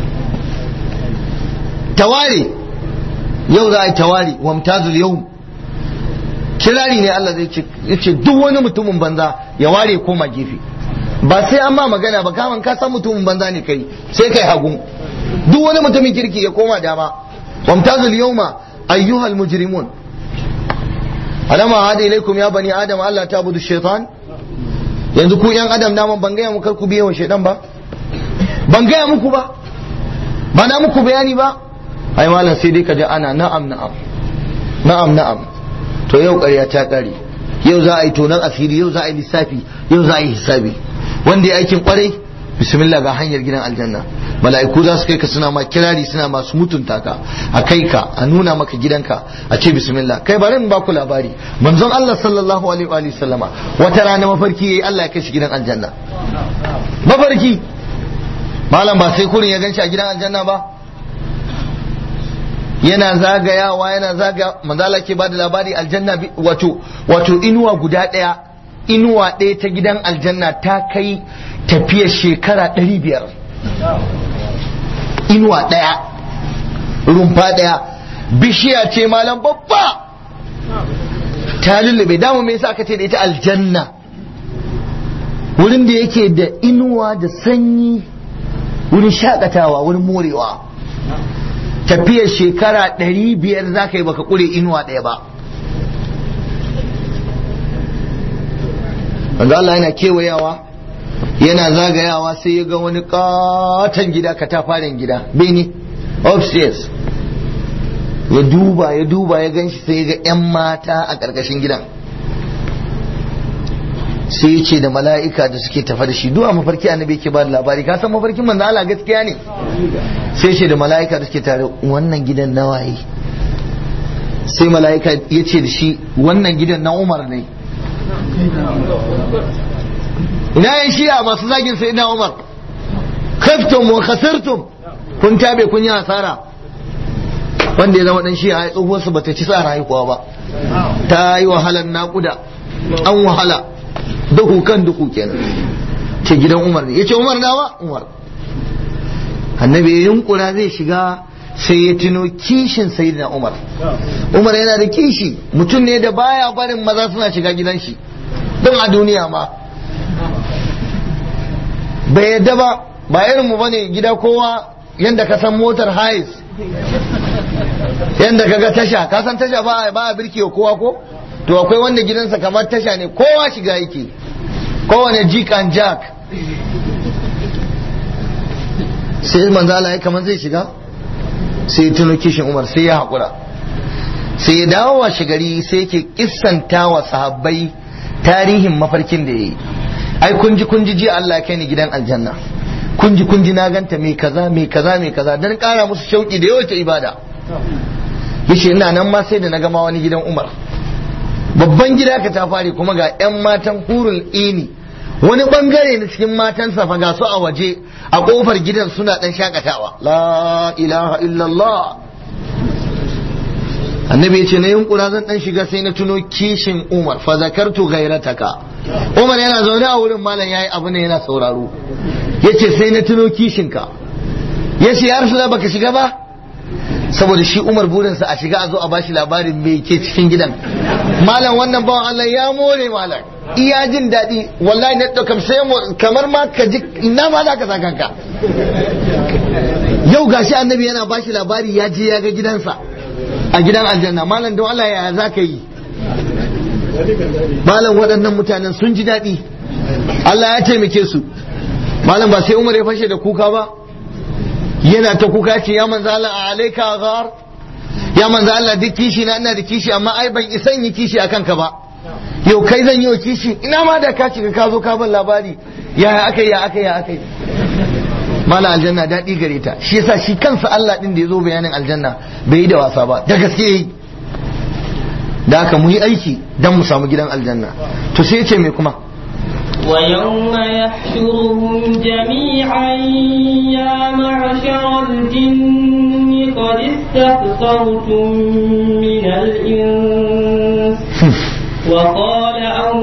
taware yau za a yi tawari wamtazu al-yawm kirari ne Allah zai ce duk wani mutumin banza ya ware koma gefe ba sai an ma magana ba kaman ka san mutumin banza ne kai sai kai hagu duk wani mutumin kirki ya koma dama wamtazul yawma ayyuhal mujrimun alama hada ilaikum ya bani adam Allah ta budu shaitan yanzu ku yan adam naman ban gaya muku ku biye wa shaitan ba ban gaya muku ba ba na muku bayani ba ai malam sai dai ka ji ana na'am na'am na'am na'am to yau ƙarya ta ƙare yau za a yi tonon asiri yau za a yi lissafi yau za a yi hisabi wanda ya aikin kwarai bismillah ga hanyar gidan aljanna mala'iku za su kai ka suna ma kirari suna masu mutunta ka a kai ka a nuna maka gidanka a ce bismillah kai bari in baku labari manzon Allah sallallahu alaihi wa sallama wata rana mafarki yayi Allah ya kai shi gidan aljanna mafarki malam ba sai kurin ya ganshi a gidan aljanna ba yana zagayawa yana zaga manzala ke bada labari aljanna wato wato inuwa guda ɗaya inuwa ɗaya ta gidan aljanna ta kai tafiyar shekara ɗari biyar inuwa ɗaya rumfa ɗaya bishiya ce malam babba ta lullube damu me yasa aka ce da ita aljanna wurin da yake da inuwa da sanyi wurin shakatawa wurin morewa tafiyar shekara ɗari biyar za ka yi baka ƙure inuwa ɗaya ba wanda Allah yana kewayawa yana zagayawa sai ya ga wani katon gida katafaren gida bene upstairs ya duba ya duba ya gan shi sai ya ga 'yan mata a ƙarƙashin gidan sai ya ce da mala'ika da suke tafa da shi duwa mafarki annabi ke ba da labari ka san mafarkin manzo Allah gaskiya ne sai ce da mala'ika da suke tare wannan gidan na waye sai mala'ika ya ce da shi wannan gidan na Umar ne ina yan shi'a masu zagin sai na Umar khaftum wa khasirtum kun tabe kun yi hasara wanda ya zama dan shi'a ya tsohuwar su bata ci sa haihuwa ba ta yi wahalar naƙuda an wahala duhu kan duhu kenan ce gidan Umar ne yace Umar nawa Umar annabi ya yunkura zai shiga sai ya tuno kishin sayyidina Umar Umar yana da kishi mutum ne da baya barin maza suna shiga gidan shi don a duniya ma bai yadda ba ba irin mu bane gida kowa yanda ka san motar hais yanda kaga tasha ka san tasha ba ba birki kowa ko to akwai wanda gidansa kamar tasha ne kowa shiga yake kowane jik and jack sai manzo Allah ya kamar zai shiga sai ya tuno kishin umar sai ya haƙura sai ya dawo washe gari sai yake kissanta wa sahabbai tarihin mafarkin da ya yi ai kunji kunji ji Allah ya kai ni gidan aljanna kunji kunji na ganta mai kaza mai kaza mai kaza dan kara musu shauki da yawaita ibada yace ina nan ma sai da na gama wani gidan Umar babban gida ka ta fare kuma ga yan matan hurul ini wani bangare na cikin matan fa ga su a waje a kofar gidan suna dan shakatawa la ilaha illallah annabi ya ce na yunkura zan dan shiga sai na tuno kishin umar fa zakartu gairataka umar yana zaune a wurin malam yayi abu ne yana sauraro yace sai na tuno kishinka yace ya rasu baka shiga ba saboda shi umar burinsa a shiga a zo a bashi labarin me ke cikin gidan malam wannan bawan Allah ya more malam iya jin daɗi wallahi na ɗaukar sai kamar ma ka ji ina ma za ka sa kanka yau gashi annabi yana bashi labari ya je ya ga gidansa a gidan aljanna malam don Allah ya za ka yi malam waɗannan mutanen sun ji daɗi Allah ya taimake su malam ba sai Umar ya fashe da kuka ba yana ta kuka ce ya manzo Allah a alaika ghar ya manzo Allah duk kishi na ina da kishi amma ai ban isan yi kishi akan ka ba yau kai zan yi wa kishi ina ma da ka cika ka zo ka ban labari ya akai ya akai ya akai mala aljanna daɗi gare ta shi yasa shi kansa Allah din da ya zo bayanin aljanna bai yi da wasa ba da gaske yi da haka mu yi aiki don mu samu gidan aljanna to sai ce me kuma ويوم يحشرهم جميعا يا معشر الجن قد استكثرتم من الإنس وقال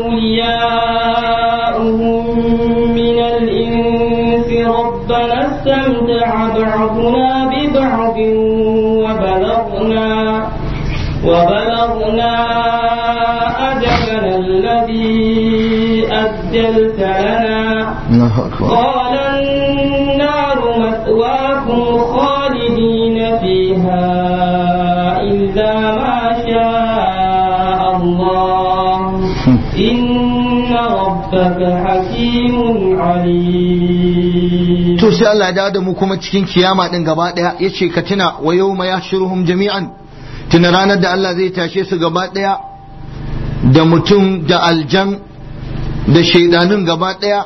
أولياؤهم من الإنس ربنا استمتع بعضنا ببعض وبلغنا وبلغنا أجلنا الذي أجلت لنا الله أكبر قال النار مثواكم خالدين فيها إلا ما شاء الله إن ربك حكيم عليم to sai Allah ya dawo da mu kuma cikin kiyama din gaba daya yace ka tuna wa yawma yahshuruhum jami'an tuna ranar da Allah zai tashe su gaba daya da mutum da aljan da shaidanun gaba daya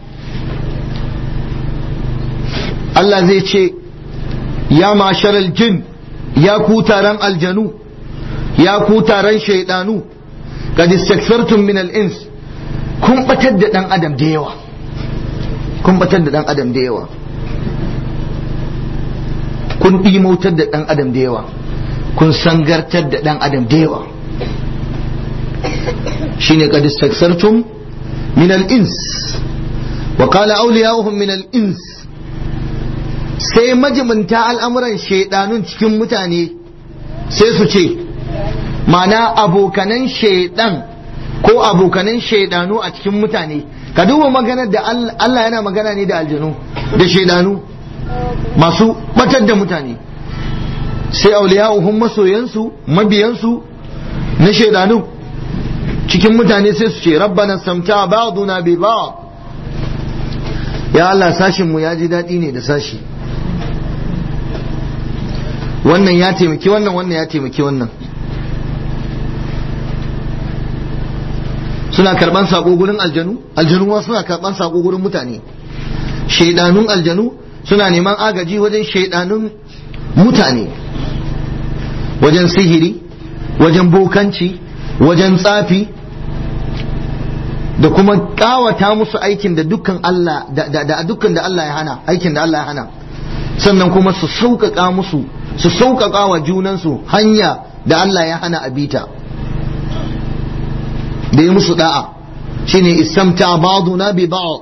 Allah zai ce ya masharal jin ya ku taron aljanu ya ku taron shaidanu qad istakthartum min al-ins kun batar da dan adam da yawa kun batar da dan adam da yawa kun ɗimautar da dan adam da yawa kun sangartar da dan adam da yawa shine qad istakthartum min al-ins wa qala awliya'uhum min al-ins sai majiminta al'amuran shaidanun cikin mutane sai su ce mana abokanan shaidan ko abokanan shaidanu a cikin mutane ka duba maganar da Allah yana magana ne da aljanu da shaidanu masu batar da mutane sai auliya'uhum masoyansu mabiyansu na shaidanu cikin mutane sai su ce rabbana samta ba'duna bi ba'd ya Allah sashin mu ya ji daɗi ne da sashi wannan ya taimaki wannan wannan ya taimaki wannan suna karban sako gurin aljanu aljanu ma suna karban sako gurin mutane shaidanun aljanu suna neman agaji wajen shaidanun mutane wajen sihiri wajen bokanci wajen tsafi da kuma kawata musu aikin da dukkan Allah da dukkan da Allah ya hana aikin da Allah ya hana sannan kuma su sauƙaƙa musu su sauƙaƙa wa junansu hanya da Allah ya hana a bita da yi musu da'a shine istamta ba'duna bi ba'd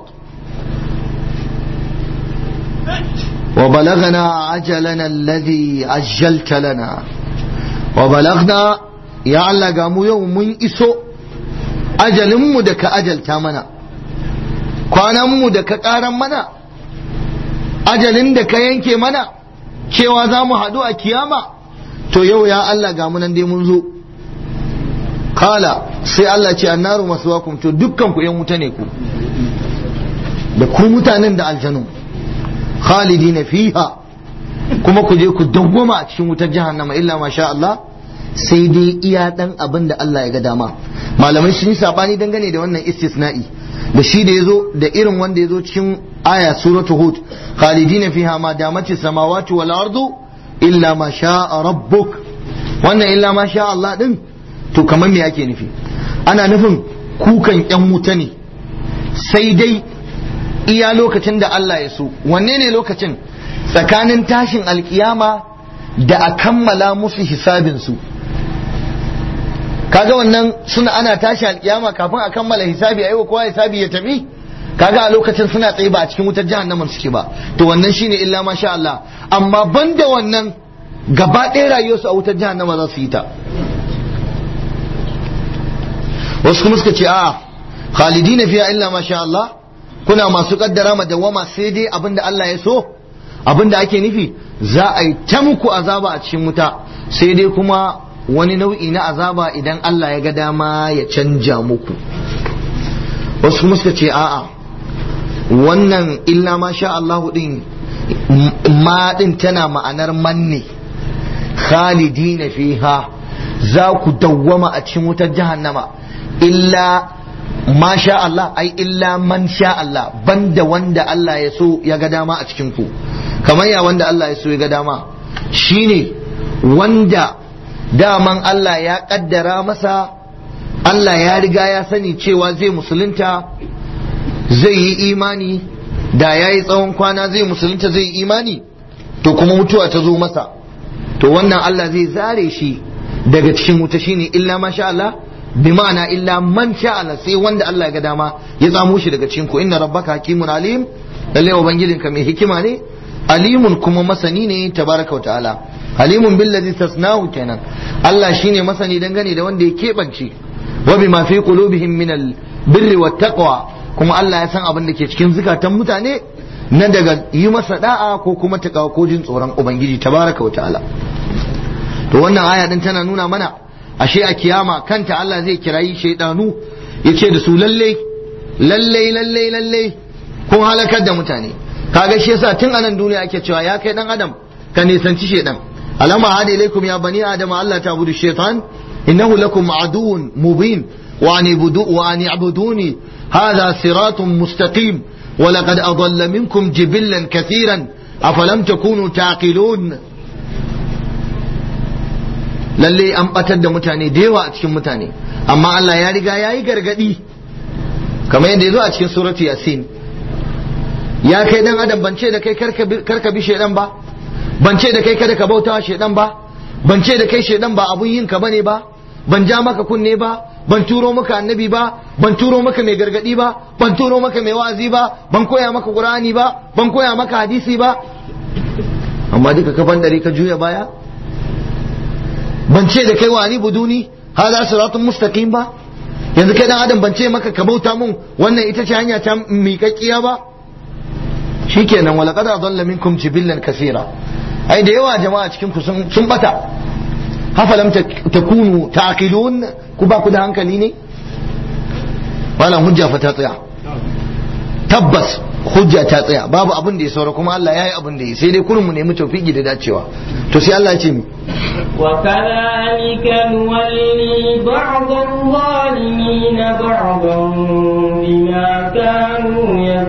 wa balagana ajalana alladhi ajjalta lana wa balagna ya Allah ga mu yau mun iso ajalinmu da ka ajalta mana kwananmu da ka ƙaran mana ajalin da ka yanke mana cewa za mu haɗu a kiyama to yau ya Allah ga munan dai mun zo kala sai Allah ce annaru maswakum to dukkan ku yan wuta ne ku da ku mutanen da aljanu khalidina fiha kuma ku je ku dawwama a cikin wutar jahannama illa masha Allah sai dai iya dan abin da Allah ya ga dama malamai sun yi sabani dangane da wannan istisna'i da shi da yazo da irin wanda yazo cikin aya suratu hud khalidina fiha ma damati samawati wal ardu illa ma sha rabbuk wannan illa ma sha Allah din to kamar me yake nufi ana nufin kukan yan wuta ne sai dai iya lokacin da Allah ya so wanne ne lokacin tsakanin tashin alkiyama da a kammala musu hisabinsu kaga wannan suna ana tashi alkiyama kafin a kammala hisabi a yi kowa hisabi ya tafi kaga a lokacin suna tsaye ba a cikin wutar jahannamar suke ba to wannan shine illa masha Allah amma banda wannan gaba ɗaya rayuwarsu a wutar jahannama za su yi ta wasu kuma suka ce a khalidina fiya illa masha Allah kuna masu kaddara madawama sai dai abinda Allah ya so abinda ake nufi za a yi ta muku azaba a cikin wuta sai dai kuma wani nau'i na azaba idan Allah ya ga dama ya canja muku wasu kuma suka ce a'a wannan illa ma sha Allahu din ma din tana ma'anar manne khalidina fiha za ku dawwama a cikin wutar jahannama illa ma sha Allah ai illa man sha Allah banda wanda Allah ya so ya ga dama a cikin ku kamar ya wanda Allah ya so ya ga dama shine wanda daman Allah ya kaddara masa Allah ya riga ya sani cewa zai musulunta zai yi imani da ya yi tsawon kwana zai musulunta zai yi imani to kuma mutuwa ta zo masa to wannan Allah zai zare shi daga cikin wuta shine illa ma sha Allah bi ma'ana illa man sha Allah sai wanda Allah ya ga dama ya tsamo shi daga cikin ku inna rabbaka hakimun alim lalle ubangijinka mai hikima ne alimun kuma masani ne tabaraka wa ta'ala alimun billazi tasnahu kenan Allah shine masani dangane da wanda ya keɓance wa bima fi qulubihim min al birri wat taqwa kuma Allah ya san abin da ke cikin zukatan mutane na daga yi masa da'a ko kuma takawa ko jin tsoron ubangiji tabaraka wa ta'ala to wannan aya din tana nuna mana ashe a kiyama kanta Allah zai kirayi shaidanu yace da su lalle lalle lalle lalle kun halakar da mutane kaga shi yasa tun anan duniya ake cewa ya kai dan adam ka nisanci shaidan alama hada ilaikum ya bani adam Allah ta budu shaitan innahu lakum aduwwun mubin wa an ibudu wa an ibuduni hadha siratun mustaqim ولقد أضل منكم جبلا كثيرا أفلم تكونوا تعقلون lalle an batar da mutane da yawa a cikin mutane amma Allah ya riga ya yi gargadi kamar yadda ya zo a cikin suratu yasin ya kai dan adam ban ce da kai karka bi shaidan ba ban ce da kai kada ka bautawa shaidan ba ban ce da kai shaidan ba abun yin ka bane ba ban ja maka kunne ba ban turo maka annabi ba ban turo maka mai gargadi ba ban turo maka mai wa'azi ba ban koya maka qur'ani ba ban koya maka hadisi ba amma duka ka dare ka juya baya ban ce da kai wani buduni hada siratun mustaqim ba yanzu kai dan adam ban ce maka ka bauta mun wannan ita ce hanya ta miƙaƙƙiya ba shikenan wala qad adalla minkum jibillan kaseera ai da yawa jama'a cikin ku sun sun bata hafalam takunu taqilun ku ba ku da hankali ne wannan hujja fa ta tsaya tabbas hujja ta tsaya babu abin da ya saura kuma Allah ya yi abin da ya sai dai kurin mu nemi tawfiki da dacewa to sai Allah ya ce mi وكذلك نولي بعض الظالمين بعضا بما كانوا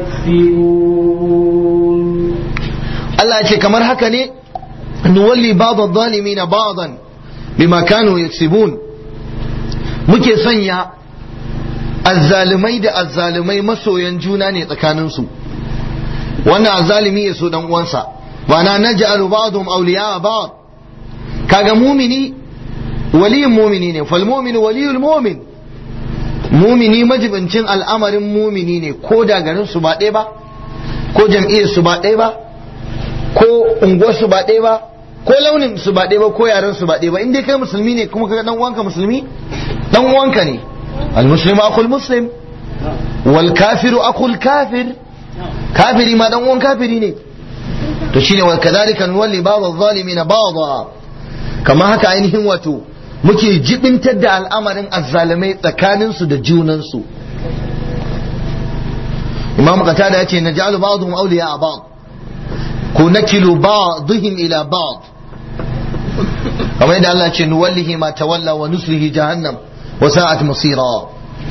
يكسبون Allah ya ce kamar haka ne nuwalli ba'd adh-dhalimin ba'dan bima kanu yaksibun muke sanya azzalumai da azzalumai masoyan juna ne tsakaninsu wannan azzalumi ya so dan uwansa ba na naj'alu ba'dhum awliya ba'd kaga mumini waliyin mumini ne fal mu'minu waliyul mu'min mumini majibincin al'amarin mumini ne ko da garin su ba ɗaya ba ko jam'iyyar su ba ɗaya ba ko unguwar su ba ɗaya ba ko launin su ba ɗaya ba ko yaren su ba ɗaya ba in dai kai musulmi ne kuma kaga dan uwanka musulmi dan uwanka ne المسلم أخو المسلم والكافر أخو الكافر كافري ما دون كافري ne to shine wa kadhalika nuwalli ba'd adh-dhalimin ba'dha kama haka ainihin wato muke jibintar da al'amarin azzalimai tsakanin su da junan su Imam Qatada yace naj'alu ba'dhum awliya ba'd ko nakilu ba'dihim ila ba'd kamar yadda Allah ce nuwallihi ma tawalla wa nuslihi jahannam wa sa'at masira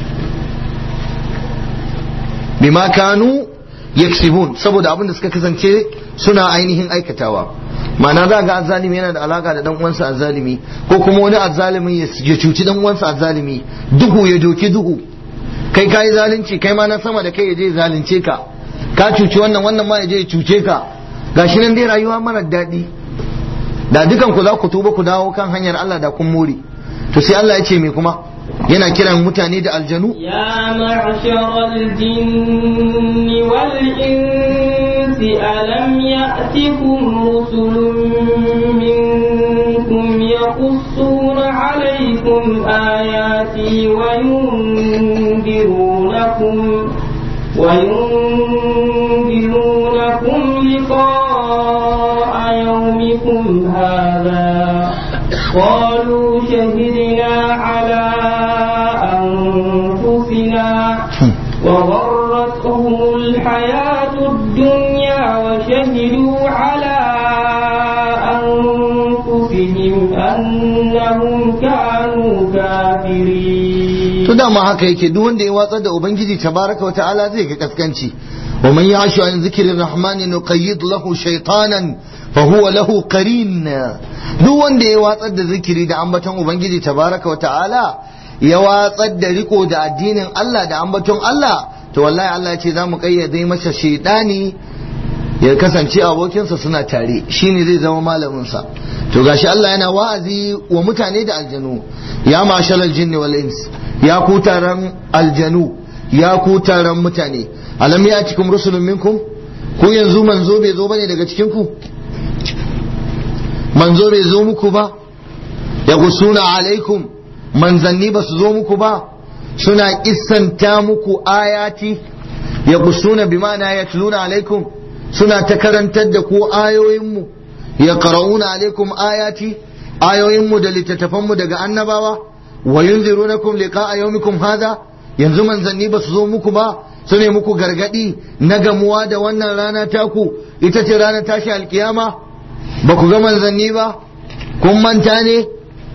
bima kanu yaksibun saboda abin da suka kasance suna ainihin aikatawa ma'ana za ga azzalimi yana da alaka da dan uwansa azzalimi ko kuma wani azzalimin ya cuci dan uwansa azzalimi duhu ya doki duhu kai kai zalunci kai ma na sama da kai ya je zalunce ka ka cuci wannan wannan ma ya je ya cuce ka gashi nan dai rayuwa mara daɗi da dukan ku za ku tuba ku dawo kan hanyar Allah da kun more to sai Allah ya ce me kuma yana kiran mutane da aljanu يا معشر الجن والإنس ألم يأتكم رسل منكم يقصون عليكم آياتي وينذرونكم وينذرونكم لقاء يومكم هذا قالوا شهدنا على أنفسنا وغرتهم الحياة الدنيا وشهدوا على أنفسهم أنهم كانوا كافرين to dama haka yake duk wanda ya watsar da ubangiji tabaraka wa ta'ala zai ga kaskanci wa man ya'shu an zikrir rahman nuqayyid lahu shaytanan fa huwa lahu qarin duk wanda ya watsar da zikiri da ambaton ubangiji tabaraka wa ta'ala ya watsar da riko da addinin Allah da ambaton Allah to wallahi Allah ya ce za mu kayyade masa shaydani ya kasance abokinsa suna tare shine zai zama malaminsa to gashi Allah yana wa'azi wa mutane da aljanu ya mashalal jinni wal ins ya ku taron aljanu ya ku taron mutane alam ya cikin rusulun minkum ku yanzu manzo bai zo bane daga cikin ku manzo bai zo muku ba ya gusuna alaikum manzanni ba su zo muku ba suna kissanta muku ayati ya gusuna bi ma'ana ya tuluna alaikum suna ta karantar da ku ayoyinmu ya qara'una alaikum ayati ayoyinmu da littattafanmu daga annabawa wa yunzirunakum liqa'a yawmikum hadha yanzu manzanni ba su zo muku ba su ne muku gargadi na gamuwa da wannan rana taku ita ce ranar tashi alkiyama ba ku ga manzanni ba kun manta ne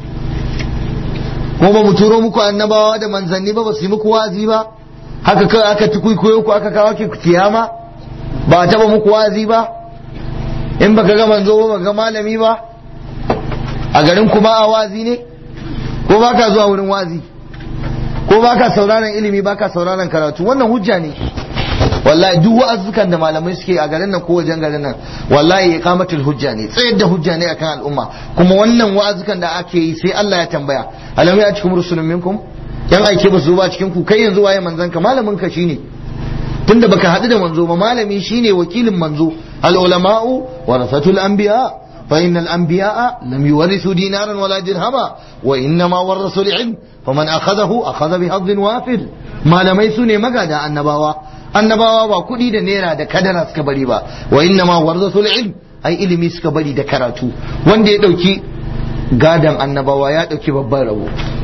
ko ba mu turo muku annabawa da manzanni ba ba su yi muku wazi ba haka kawai aka tukuikuyo ku aka kawo ki kiyama ba a taba muku wazi ba in baka ga manzo ba baka ga malami ba a garin ku ba a wazi ne ko baka zuwa wurin wazi ko baka sauraron ilimi baka sauraron karatu wannan hujja ne wallahi duk wa'azukan da malamai suke a garin nan ko wajen garin nan wallahi iqamatul hujja ne tsayar da hujja ne akan al'umma kuma wannan wa'azukan da ake yi sai Allah ya tambaya alam ya cikum rusulun minkum yan aike ba su ba cikin ku kai yanzu waye manzon ka malamin ka shine tunda baka haɗu da manzo ba malami shine wakilin manzo al ulama'u warasatul anbiya fa innal anbiya lam yuwarithu dinaran wala dirhama wa innama warasul ilm faman akhadahu akhadha bi hadhin wafir malamai sune magada annabawa annabawa ba kuɗi da naira da kadara suka bari ba wa innama warasul ilm ai ilimi suka bari da karatu wanda ya dauki gadan annabawa ya dauki babban rabo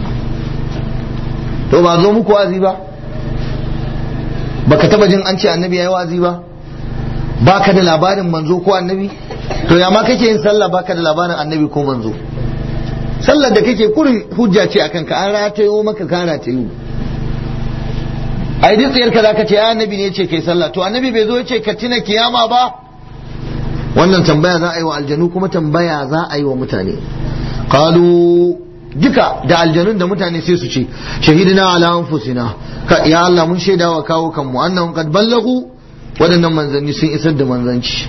to ba zo muku wazi ba baka taba jin an ce annabi yayi wazi ba baka da labarin manzo ko annabi to ya ma kake yin sallah baka da labarin annabi ko manzo sallar da kake kurin hujja ce akan ka an ratayo maka ka ratayo ai duk tsayar ka zaka ce annabi ne ce kai sallah to annabi bai zo ya ce ka tina kiyama ba wannan tambaya za a yi wa aljanu kuma tambaya za a yi wa mutane qalu duka da aljanun da mutane sai su ce shahidina ala anfusina ka ya Allah mun shaida wa kawo kanmu annahum qad ballagu waɗannan manzanni sun isar da manzanci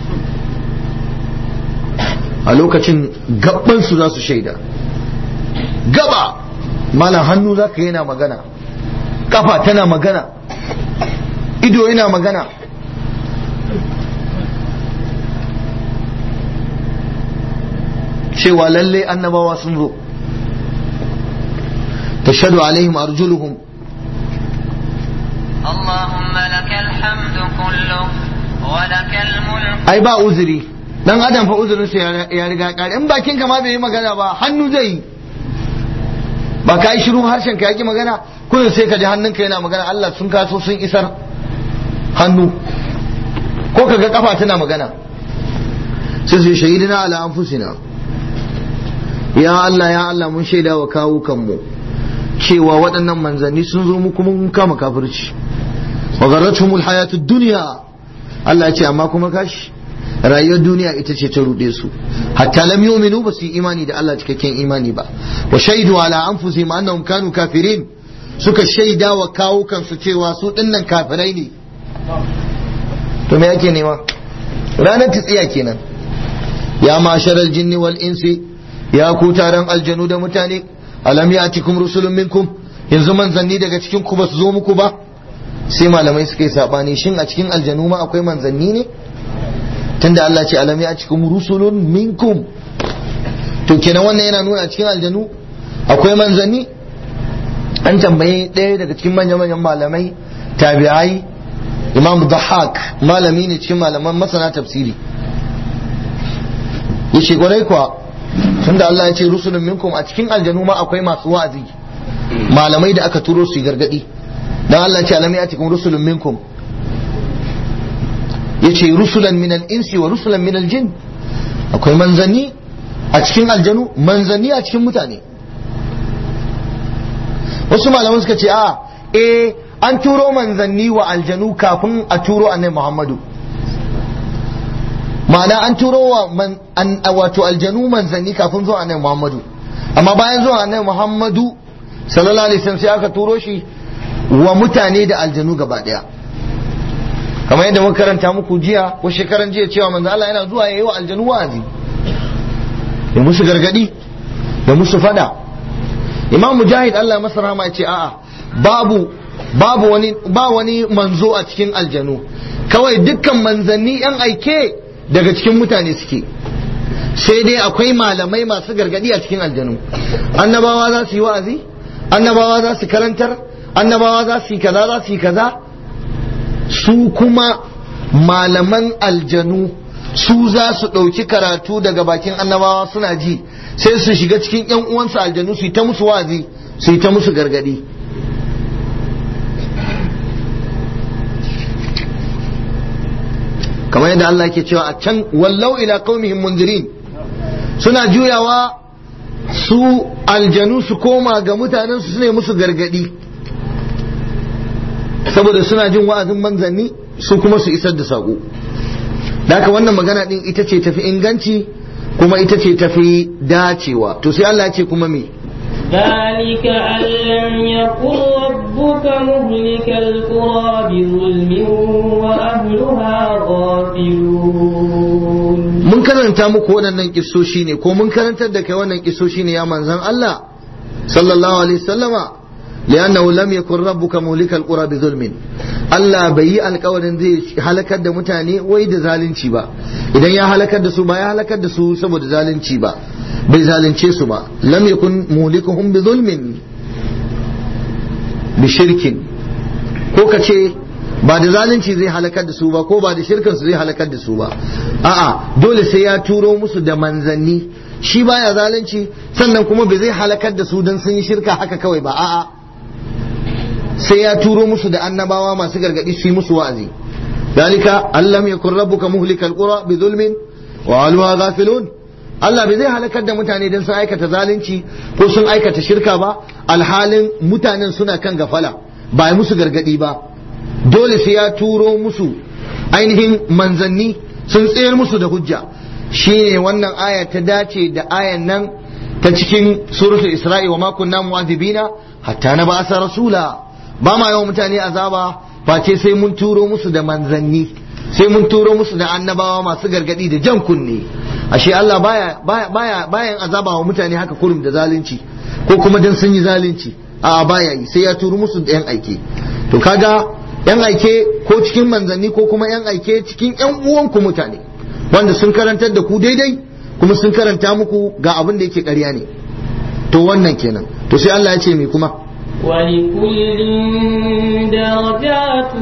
a lokacin gabban su za su shaida gaba malam hannu za ka yana magana kafa tana magana ido yana magana cewa lalle annabawa sun zo تشهد عليهم أرجلهم اللهم لك الحمد كله ولك الملك ai ba uzuri dan adam fa uzurin sa ya riga kare in bakin ka ma bai yi magana ba hannu zai yi ba ka yi shiru harshen ka yaki magana kullum sai ka ji hannunka yana magana Allah sun kaso sun isar hannu ko ka ga kafa tana magana sai su shahidina ala anfusina ya Allah ya Allah mun shaida wa kawo kanmu cewa waɗannan manzanni sun zo mu kuma mun kama kafirci wa garatuhumul hayatud dunya Allah ya ce amma kuma kashi rayuwar duniya ita ce ta ruɗe su hatta lam yu'minu ba su yi imani da Allah cikakken imani ba wa shaidu ala anfusihim annahum kanu kafirin suka shaida wa kawo kansu cewa su dinnan kafirai ne to me yake nema ranar tsiya kenan ya masharal jinni wal insi ya ku taron aljanu da mutane alam ya'tikum rusulun minkum yanzu manzanni daga cikin ku ba su zo muku ba sai malamai suka yi sabani shin a cikin aljanu ma akwai manzanni ne tunda Allah ce alam ya'tikum rusulun minkum to kenan wannan yana nuna a cikin aljanu akwai manzanni an tambayi ɗaya daga cikin manya-manyan malamai tabi'ai imam Dahak malami ne cikin malaman masana tafsiri yace kwarai kuwa tunda Allah ya ce rusulun minkum a cikin aljanu ma akwai masu wa'azi malamai da aka turo su yi gargadi dan Allah ya ce alam ya'tikum rusulun minkum yace rusulan min al-insi wa rusulan min al-jin akwai manzanni a cikin aljanu manzanni a cikin mutane wasu malaman suka ce a eh an turo manzanni wa aljanu kafin a turo annabi Muhammadu ma'ana an turo wa man, an, wato aljanu manzanni kafin zuwa annabi Muhammadu amma bayan zuwa annabi Muhammadu sallallahu alaihi wasallam sai aka turo shi wa mutane da aljanu gaba daya kamar yadda muka karanta muku jiya ko shekaran jiya cewa manzo Allah yana zuwa yayi wa aljanu wa'azi ya musu gargadi da musu fada imam mujahid Allah masa rahama ya ce a'a babu babu wani ba wani manzo a cikin aljanu kawai dukkan manzanni yan aike daga cikin mutane suke sai dai akwai malamai masu gargadi a cikin aljanu annabawa za su yi wa'azi annabawa za su karantar annabawa za su yi kaza za su yi kaza su kuma malaman aljanu su za su ɗauki karatu daga bakin annabawa suna ji sai su shiga cikin yan uwansu aljanu su yi ta musu wa'azi su yi ta musu gargadi kamar yadda Allah ke cewa a can wallau ila qaumihim mundirin suna juyawa su aljanu su koma ga mutanen su ne musu gargadi saboda suna jin wa'azin manzanni su kuma su isar da sako haka wannan magana din ita ce tafi inganci kuma ita ce tafi dacewa to sai Allah ya ce kuma me ذلك أن لم يكن ربك مهلك القرى بظلم وأهلها غافلون mun karanta muku waɗannan kissoshi ne ko mun karantar da kai wannan kissoshi ne ya manzan Allah sallallahu alaihi wasallama li'annahu lam yakun rabbuka muhlikal qura bi zulmin Allah bai yi alkawarin zai halakar da mutane wai da zalunci ba idan ya halakar da su ba ya halakar da su saboda zalunci ba bai zalunce su ba lam yakun muhlikuhum bi zulmin bi shirkin ko ka ce ba da zalunci zai halakar da su ba ko ba da shirkin su zai halakar da su ba a'a dole sai ya turo musu da manzanni shi baya zalunci sannan kuma bai zai halakar da su dan sun yi shirka haka kawai ba a'a sai ya turo musu da annabawa masu gargadi su yi musu wa'azi dalika allam yakun rabbuka muhlikal qura bi zulmin wa alwa ghafilun Allah bai zai halakar da mutane don sun aikata zalunci ko sun aikata shirka ba alhalin mutanen suna kan gafala ba yi musu gargadi ba dole sai ya turo musu ainihin manzanni sun tsayar musu da hujja shine wannan aya ta dace da ayan nan ta cikin suratul isra'i wa ma kunna mu'adhibina hatta na ba'asa rasula ba ma yawan mutane azaba face sai mun turo musu da manzanni sai mun turo musu da annabawa masu gargadi da jan kunne ashe Allah baya baya bayan azaba wa mutane haka kurum da zalunci ko kuma dan sun yi zalunci a baya yi sai ya turo musu da yan aike to kaga yan aike ko cikin manzanni ko kuma yan aike cikin yan uwanku mutane wanda sun karantar da ku daidai kuma sun karanta muku ga abin da yake ƙarya ne to wannan kenan to sai Allah ya ce me kuma ولكل درجات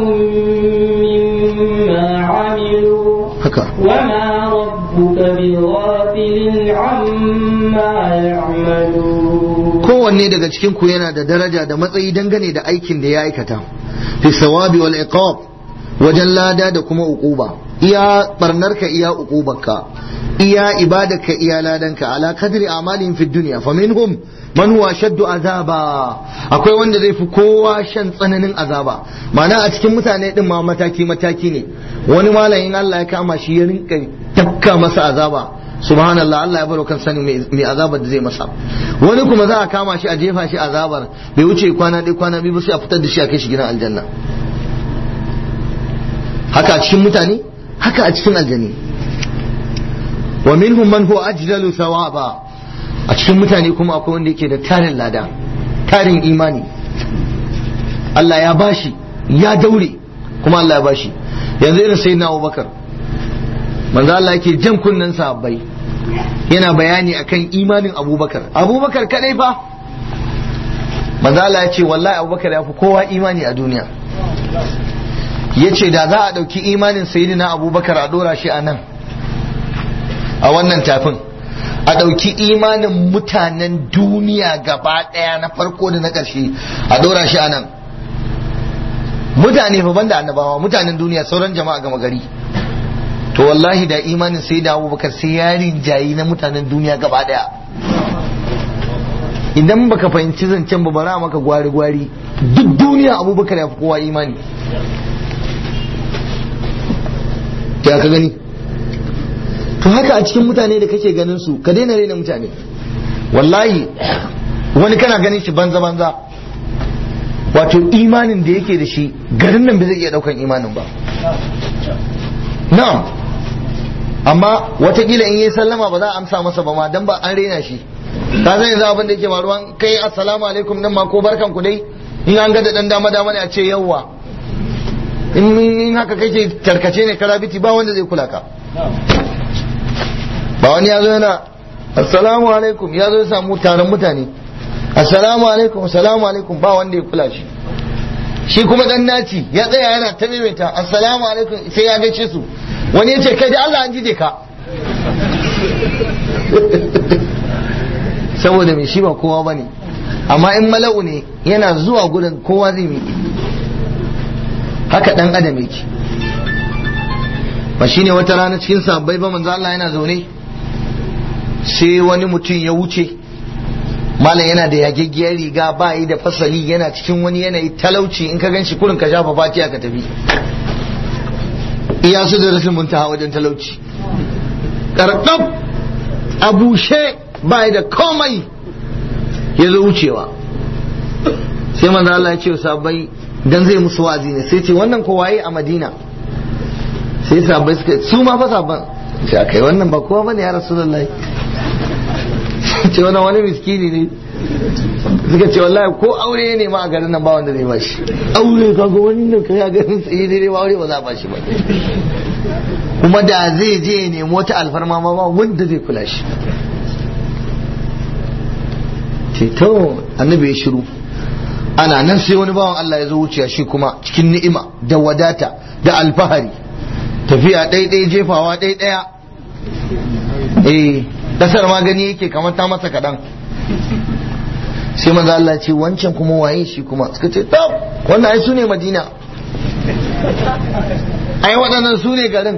مما عملوا haka وما ربك بغافل عما يعملون kowanne daga cikin ku yana da daraja da matsayi dangane da aikin da ya aikata fi sawabi wal iqab wajen lada da kuma uquba iya barnarka iya uqubarka iya ibadarka iya ladanka ala kadri amalin fi dunya faminhum man huwa shaddu azaba akwai wanda zai fi kowa shan tsananin azaba ma'ana a cikin mutane din ma mataki mataki ne wani malamin Allah ya kama shi ya rinka tafka masa azaba subhanallah Allah ya baro kan sani mai azabar da zai masa wani kuma za a kama shi a jefa shi azabar bai wuce kwana ɗaya kwana biyu ba sai a fitar da shi a kai shi gidan aljanna haka a cikin mutane haka a cikin aljani wa minhum man huwa ajdalu thawaba a cikin mutane kuma akwai wanda yake da tarin lada tarin imani Allah ya bashi ya daure kuma Allah ya bashi yanzu irin sayyidina Abubakar manzo Allah yake jan kunnen sahabbai yana bayani akan imanin Abubakar Abubakar kadai fa manzo Allah ya ce wallahi Abubakar ya fi kowa imani a duniya yace da za a dauki imanin sayyidina Abubakar a dora shi a nan a wannan tafin a ɗauki imanin mutanen duniya gaba ɗaya na farko da na ƙarshe a ɗora shi a nan mutane fa banda annabawa mutanen duniya sauran jama'a gama gari to wallahi da imanin sai da abubakar sai ya rinjayi na mutanen duniya gaba ɗaya idan baka fahimci zancen ba bara maka gwari-gwari duk duniya abubakar ya fi kowa imani ya ka gani to haka a cikin mutane da kake ganin su ka daina raina mutane wallahi wani kana ganin shi banza banza wato imanin da yake da shi garin nan bai zai iya daukan imanin ba na'am amma watakila in yi sallama ba za a amsa masa ba ma dan ba an raina shi ka san yanzu abin da yake faruwa kai assalamu alaikum nan ma ko barkan ku dai in an ga da dan dama dama ne a ce yawwa in haka kake tarkace ne karabiti ba wanda zai kula ka ba wani ya zo yana assalamu alaikum ya zo ya samu taron mutane assalamu alaikum assalamu alaikum ba wanda ya kula shi shi kuma dan naci ya tsaya yana ta maimaita assalamu alaikum sai ya gaishe su wani ya ce kai da Allah an jide ka saboda mai shi ba kowa bane amma in mala'u ne yana zuwa gurin kowa zai miƙe haka dan adam yake ba shine wata rana cikin sabbai ba manzo Allah yana zaune sai wani mutum ya wuce malam yana da yageggiyar riga ba yi da fasali yana cikin wani yanayi talauci in ka ganshi kurin ka shafa fatiya ka tafi iya su da rashin muntaha wajen talauci karkab a bushe ba yi da komai ya zo wucewa sai manzo Allah ya ce sabbai dan zai musu wazi ne sai ce wannan ko waye a Madina sai sabbai suka su ma fa sabban sai kai wannan ba kowa bane ya rasulullahi ce wannan wani miskini ne suka ce wallahi ko aure ne ma a garin nan ba wanda zai bashi aure kaga wannan kai a garin sai ne ba aure ba za a bashi ba kuma da zai je ya nemi wata alfarma ma ba wanda zai kula shi ce to annabi ya shiru ana nan sai wani bawan Allah ya zo wuciya shi kuma cikin ni'ima da wadata da alfahari tafiya ɗaiɗai jefawa ɗaiɗaya eh kasar ma gani yake kamar ta masa kaɗan sai manzo Allah ce wancan kuma waye shi kuma suka ce tab wannan ai su ne madina ai waɗannan su ne garin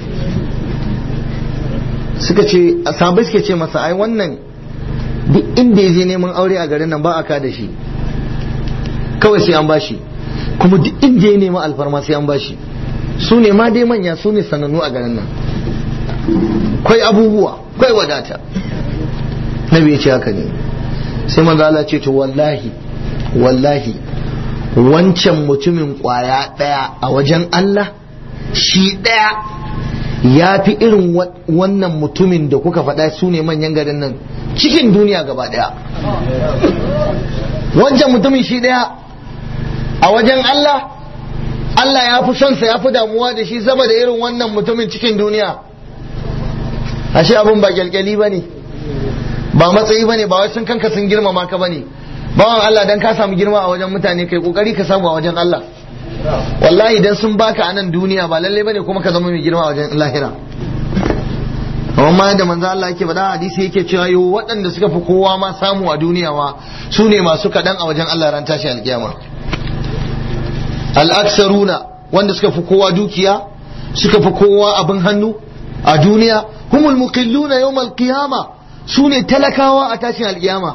suka ce sabai suke ce masa ai wannan duk inda ya je neman aure a garin nan ba a ka da shi kawai sai an bashi kuma duk inda ya nema alfarma sai an bashi su ne ma dai manya su ne sanannu a garin nan kwai abubuwa kwai wadata nabi ya ce haka ne sai manzo Allah ce to wallahi wallahi wancan mutumin kwaya daya a wajen Allah shi daya ya fi irin wannan mutumin da kuka faɗa su ne manyan garin nan cikin duniya gaba daya wancan mutumin shi daya a wajen Allah Allah ya fi son sa ya fi damuwa da shi saboda irin wannan mutumin cikin duniya ashe abun ba kyalkyali ba ne ba matsayi ba ne ba wai sun kanka sun girmama ka ba ne bawan Allah dan ka samu girma a wajen mutane kai kokari ka samu a wajen Allah wallahi dan sun baka a nan duniya ba lalle bane kuma ka zama mai girma a wajen lahira amma da manzo Allah yake faɗa hadisi yake cewa yo waɗanda suka fi kowa ma samu a duniya ma su ne masu kaɗan a wajen Allah ran tashi alkiyama al-aksaruna wanda suka fi kowa dukiya suka fi kowa abin hannu a duniya humul muqilluna yawmal qiyama su ne talakawa a tashin alkiyama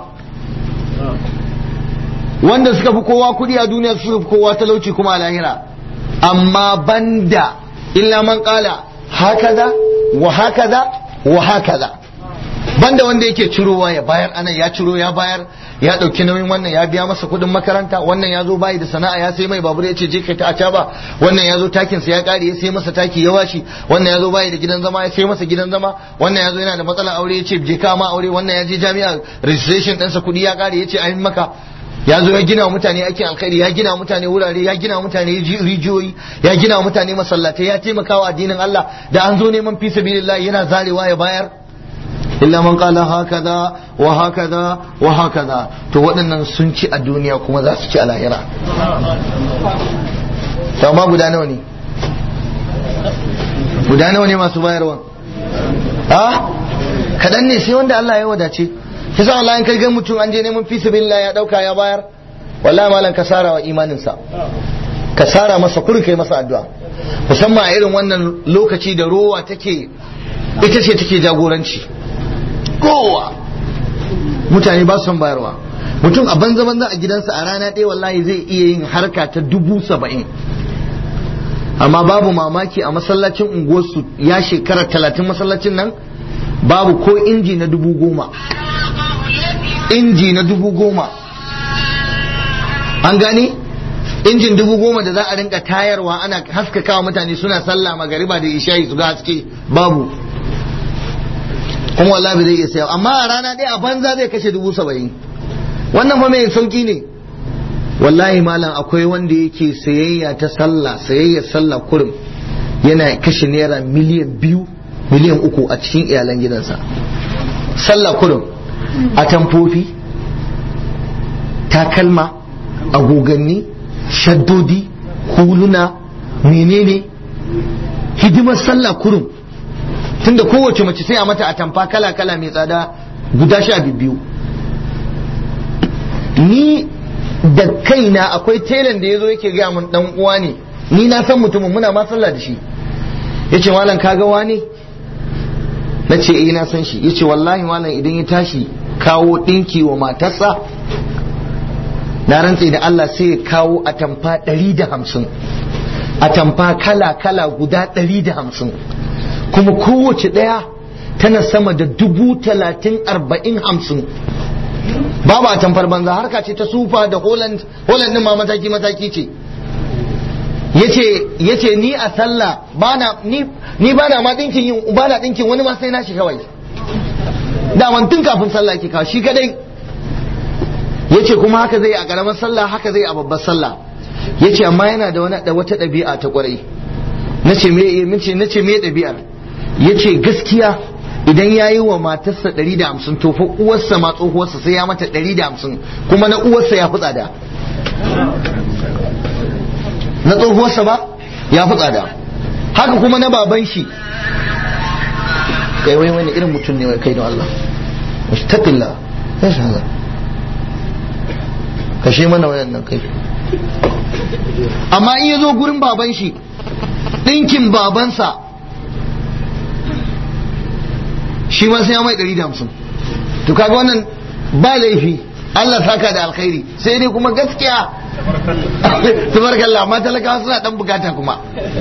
wanda suka fi kowa kudi a duniya suka fi kowa talauci kuma a lahira amma banda illa man kala hakaza wa hakaza wa hakaza banda wanda yake cirowa ya bayar anan ya ciro ya bayar ya dauki nauyin wannan ya biya masa kudin makaranta wannan ya zo bayi da sana'a ya sai mai babur ya ce je kai ta acaba wannan ya zo takin sa ya kare ya sai masa taki ya washi wannan ya zo bayi da gidan zama ya sai masa gidan zama wannan ya zo yana da matsalar aure ya ce je ka ma aure wannan ya je jami'a registration ɗinsa kudi ya kare ya ce ayin maka ya zo ya gina wa mutane aikin alkhairi ya gina wa mutane wurare ya gina wa mutane rijiyoyi ya gina wa mutane masallatai ya taimaka wa addinin Allah da an zo neman fi sabilillah yana zarewa ya bayar illa man qala hakaza wa hakaza wa hakaza to waɗannan sun ci a duniya kuma za su ci a lahira to amma guda nawa ne guda nawa ne masu bayarwa a kaɗan ne sai wanda Allah ya wadace kisa Allah in kai ga mutum an je neman fi sabilillah ya dauka ya bayar wallahi malam ka sara wa imaninsa ka sara masa kurin kai masa addu'a musamman a irin wannan lokaci da rowa take ita ce take jagoranci kowa mutane ba su son bayarwa mutum a banza banza a gidansa a rana ɗaya wallahi zai iya yin harka ta dubu saba'in amma babu mamaki a masallacin unguwarsu ya shekara talatin masallacin nan babu ko inji na dubu goma inji na dubu goma an gani injin dubu goma da za a rinka tayarwa ana haskakawa mutane suna sallah magariba da isha'i su ga haske babu kuma wallahi zai iya sayo amma a rana ɗaya a banza zai kashe dubu saba'in wannan fa mai sauki ne wallahi malam akwai wanda yake sayayya ta sallah sayayyar sallah kurum yana kashe naira miliyan biyu miliyan uku a cikin iyalan gidansa sallah kurum a tamfofi takalma agoganni shaddodi huluna menene hidimar sallah kurum tunda kowace mace sai a mata a tamfa kala kala mai tsada guda sha biyu ni da kaina akwai telan da ya zo yake gaya mun dan uwa ne ni na san mutumin muna ma sallah da shi yace malam kaga wani na ce eh na san shi yace wallahi malam idan ya tashi kawo dinki wa matarsa na rantse da Allah sai ya kawo atamfa ɗari da hamsin atamfa kala kala guda ɗari da hamsin kuma kowace ɗaya tana sama da dubu talatin arba'in hamsin babu atamfar banza harka ce ta sufa da holland holland ma mataki mataki ce yace yace ni a sallah bana ni ni bana ma dinkin yin bana dinkin wani ma sai na shi kawai da tun kafin sallah ke kawo shi kadai yace kuma haka zai a karamar sallah haka zai a babbar sallah yace amma yana da wani da wata ɗabi'a ta kwarai nace me nace nace me ɗabi'ar yace gaskiya idan ya yi wa matarsa 150 to fa uwarsa ma tsohuwarsa sai ya mata 150 kuma na uwarsa ya fi tsada na tsohuwarsa ba ya fi tsada haka kuma na baban shi kai wai wani irin mutum ne wai kai don Allah mustaqilla ya shaza kashe mana wayannan kai amma in ya zo gurin baban shi ɗinkin babansa shi ma sai ya mai ɗari da hamsin to kaga wannan ba laifi Allah saka da alkhairi sai dai kuma gaskiya tabarakallah amma talakawa suna dan bukata kuma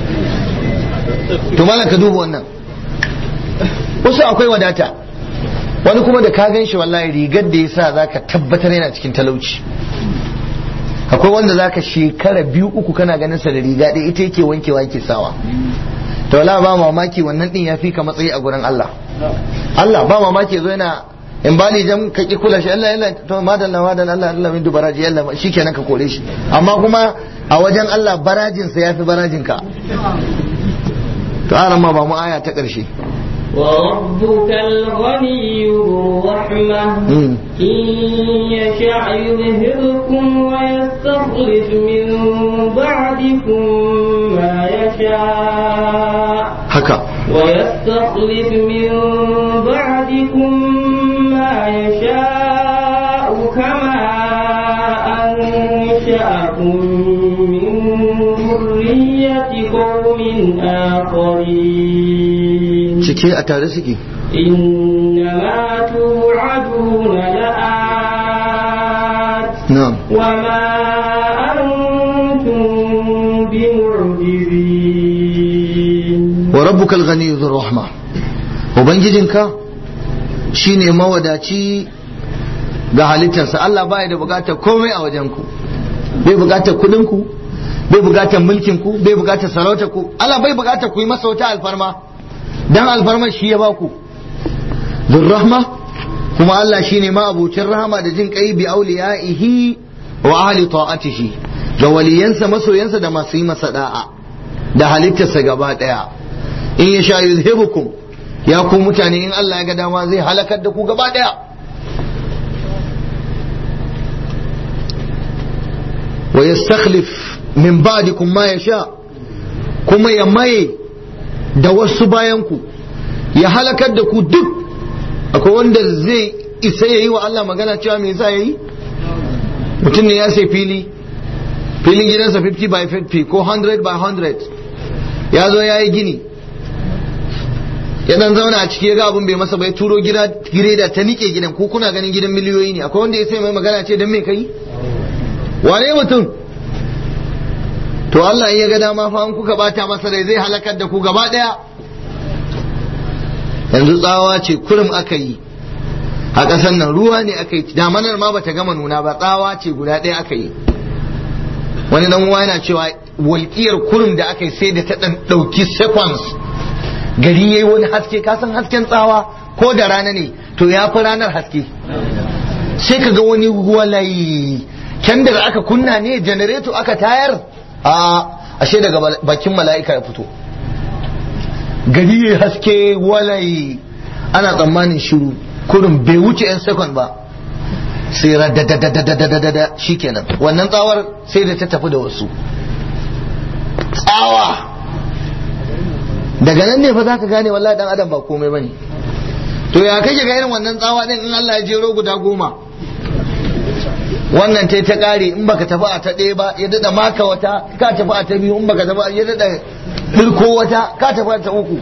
to malam ka duba wannan wasu akwai wadata wani kuma da ka gan shi wallahi rigar da ya sa za ka tabbatar yana cikin talauci akwai wanda za ka shekara biyu uku kana ganin sa da riga ɗaya ita yake wankewa yake sawa to wala ba mamaki wannan din ya fi ka matsayi a gurin Allah Allah ba mamaki zo yana in ba ni jam ka ki kula shi Allah Allah to madalla madalla Allah Allah min dubaraji Allah shikenan ka kore shi amma kuma a wajen Allah barajin sa yafi barajin ka to aran ma ba mu aya ta karshe وربك الغني ذو الرحمة مم. إن يشاء يذهبكم ويستخلف من بعدكم ما يشاء haka ويستخلف من بعدكم ما يشاء كما أنشأكم من ذرية قوم آخرين cike a tare suke إنما توعدون لآت na'am وما أنتم بمعجزين wa rabbuka al-ghani dhur rahma ubangijinka shine mawadaci ga halittarsa Allah baya da bukatar komai a wajen ku bai bukatar kudin ku bai bukatar mulkin ku bai bukatar sarautar ku Allah bai bukatar ku yi masa wata alfarma dan alfarma shi ya baku dhur rahma kuma Allah shine ma abucin rahama da jin kai bi auliyaihi wa ahli ta'atihi ga waliyansa masoyansa da masu yi masa da'a da halittarsa gaba daya in ya sha yuzhibukum ya ku mutane in Allah ya ga dama zai halakar da ku gaba daya wa yastakhlif min ba'dikum ma yasha kuma ya maye da wasu bayan ku ya halakar da ku duk akwai wanda zai isa yayi wa Allah magana cewa me yasa yayi mutum ne ya sai fili filin gidansa 50 by 50 ko 100 by 100 ya zo ya yi gini ya dan zauna a ciki ya ga abin bai masa bai turo gida gireda ta nike gidan ko kuna ganin gidan miliyoyi ne akwai wanda ya sai mai magana ce dan me kai wane mutum to Allah in ya ga dama fa an kuka bata masa rai zai halakar da ku gaba daya yanzu tsawa ce kurum aka yi a ƙasar nan ruwa ne aka yi damanar ma bata gama nuna ba tsawa ce guda ɗaya aka yi wani dan uwa yana cewa walƙiyar kurum da aka yi sai da ta ɗan ɗauki seconds gari yayi wani haske ka san hasken tsawa ko da rana ne to ya fi ranar haske sai ka ga wani walayi kyandar aka kunna ne janareto aka tayar a ashe daga bakin mala'ika ya fito gari yayi haske walayi ana tsammanin shiru kurum bai wuce 'yan second ba sai radadadadadadada shikenan wannan tsawar sai da ta tafi da wasu tsawa daga nan ne fa za ka gane wallahi dan adam ba komai bane to ya kake ga irin wannan tsawa din in Allah ya jero guda goma wannan tai ta kare in baka tafi a ta ɗaya ba ya dada maka wata ka tafi a ta biyu in baka tafi ya dada dirko wata ka tafi a ta uku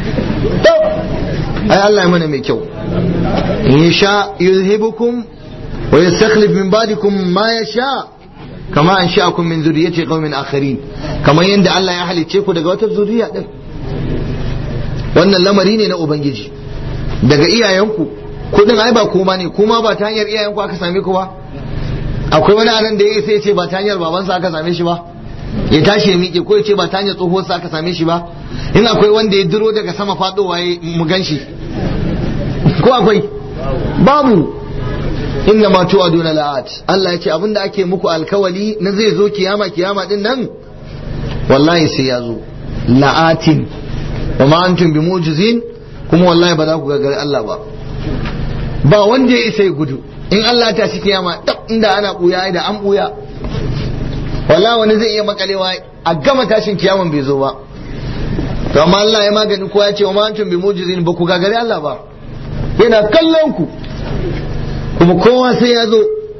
ai Allah ya mana mai kyau in sha yuzhibukum wa yastakhlif min ba'dikum ma yasha kama an sha'akum min zurriyyati qaumin akharin kamar yadda Allah ya halicce ku daga wata zuriya din wannan lamari ne na ubangiji daga iyayenku kudin ai ba kuma ne kuma ba ta hanyar iyayenku aka same ku ba akwai wani anan da ya sai ce ba ta hanyar babansa aka same shi ba ya tashi ya miƙe ko ya ce ba ta hanyar tsohuwarsa aka same shi ba in akwai wanda ya duro daga sama faɗowa ya mu gan shi ko akwai babu inna ma tu'aduna la'at Allah ya ce abinda ake muku alkawali na zai zo kiyama kiyama din nan wallahi sai ya zo la'atin wa ma antum bi mujizin kuma wallahi ba za ku gagari Allah ba ba wanda ya isa ya gudu in Allah ta shi kiyama dab inda ana buya da an buya wallahi wani zai iya makalewa a gama tashin kiyaman bai zo ba to amma Allah ya magani kowa ya ce wa ma antum bi mujizin ba ku gagari Allah ba yana kallon ku kuma kowa sai ya zo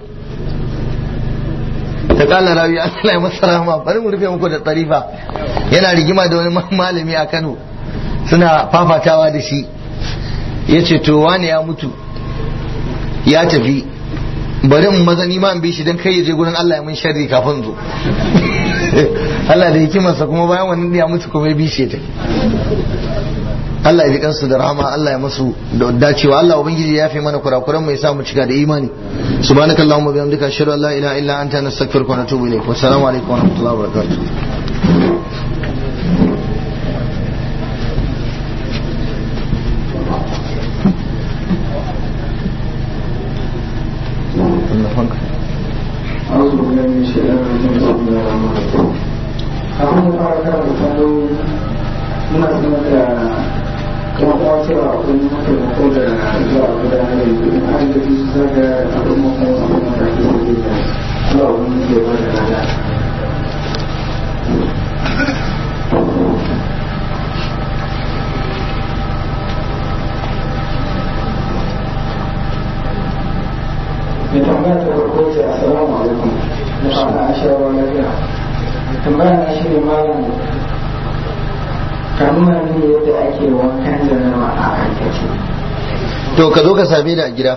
ta kala rawi Allah ya masa rahama bari mu rufe muku da tsarifa yana rigima da wani malami a Kano suna fafatawa da shi ya ce to wani ya mutu ya tafi bari in maza ni ma in bi shi don kai ya je gurin Allah ya mun sharri kafin zo Allah da hikimarsa kuma bayan wannan ya mutu kuma ya bi shi ya tafi Allah ya ji kansu da rahama Allah ya masu da dacewa Allah ubangiji ya fi mana kurakuran mu ya sa mu cika da imani subhanakallahumma bihamdika ashhadu an la ilaha illa anta nastaghfiruka wa natubu ilayk wa assalamu alaikum wa rahmatullahi wa barakatuh أعوذ بالله من الشيطان الرجيم بسم الله الرحمن الرحيم kafin mu fara karanta tambayoyi muna sanar da kuma kuma cewa akwai mataimako da zuwa gudanar da yanzu in an gaji su zaga abin mafi wasu da ake sauke da zuwa wani ke ba da rana mai tambaya ta farko ce assalamu alaikum da fata a shawarwa lafiya tambaya na shi ne malam ka nuna mini yadda ake wankan janaba a aikace to ka zo ka same ni a gida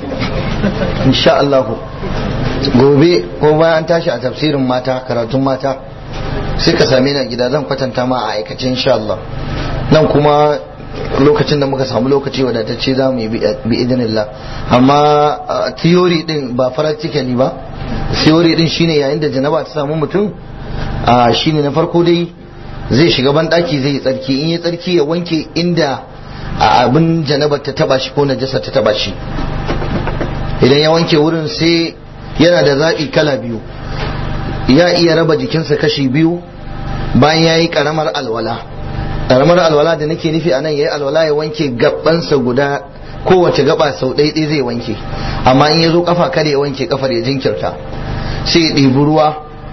insha Allah gobe ko bayan an tashi a tafsirin mata karatun mata sai ka same ni a gida zan kwatanta ma a aikace insha Allah nan kuma lokacin da muka samu lokaci wadatacce za mu yi bi idinillah amma theory din ba practically ba theory din shine yayin da janaba ta samu mutum shine na farko dai zai shiga ban daki zai yi tsarki in yi tsarki ya wanke inda abin janabar ta taba shi ko najasa ta taba shi idan ya wanke wurin sai yana da zaɓi kala biyu ya iya raba jikinsa kashi biyu bayan ya yi ƙaramar alwala ƙaramar alwala da nake nufi a nan ya yi alwala ya wanke gabansa guda kowace gaba sau ɗaiɗai zai wanke amma in ya zo kafa kada ya wanke kafar ya jinkirta sai ya ɗebi ruwa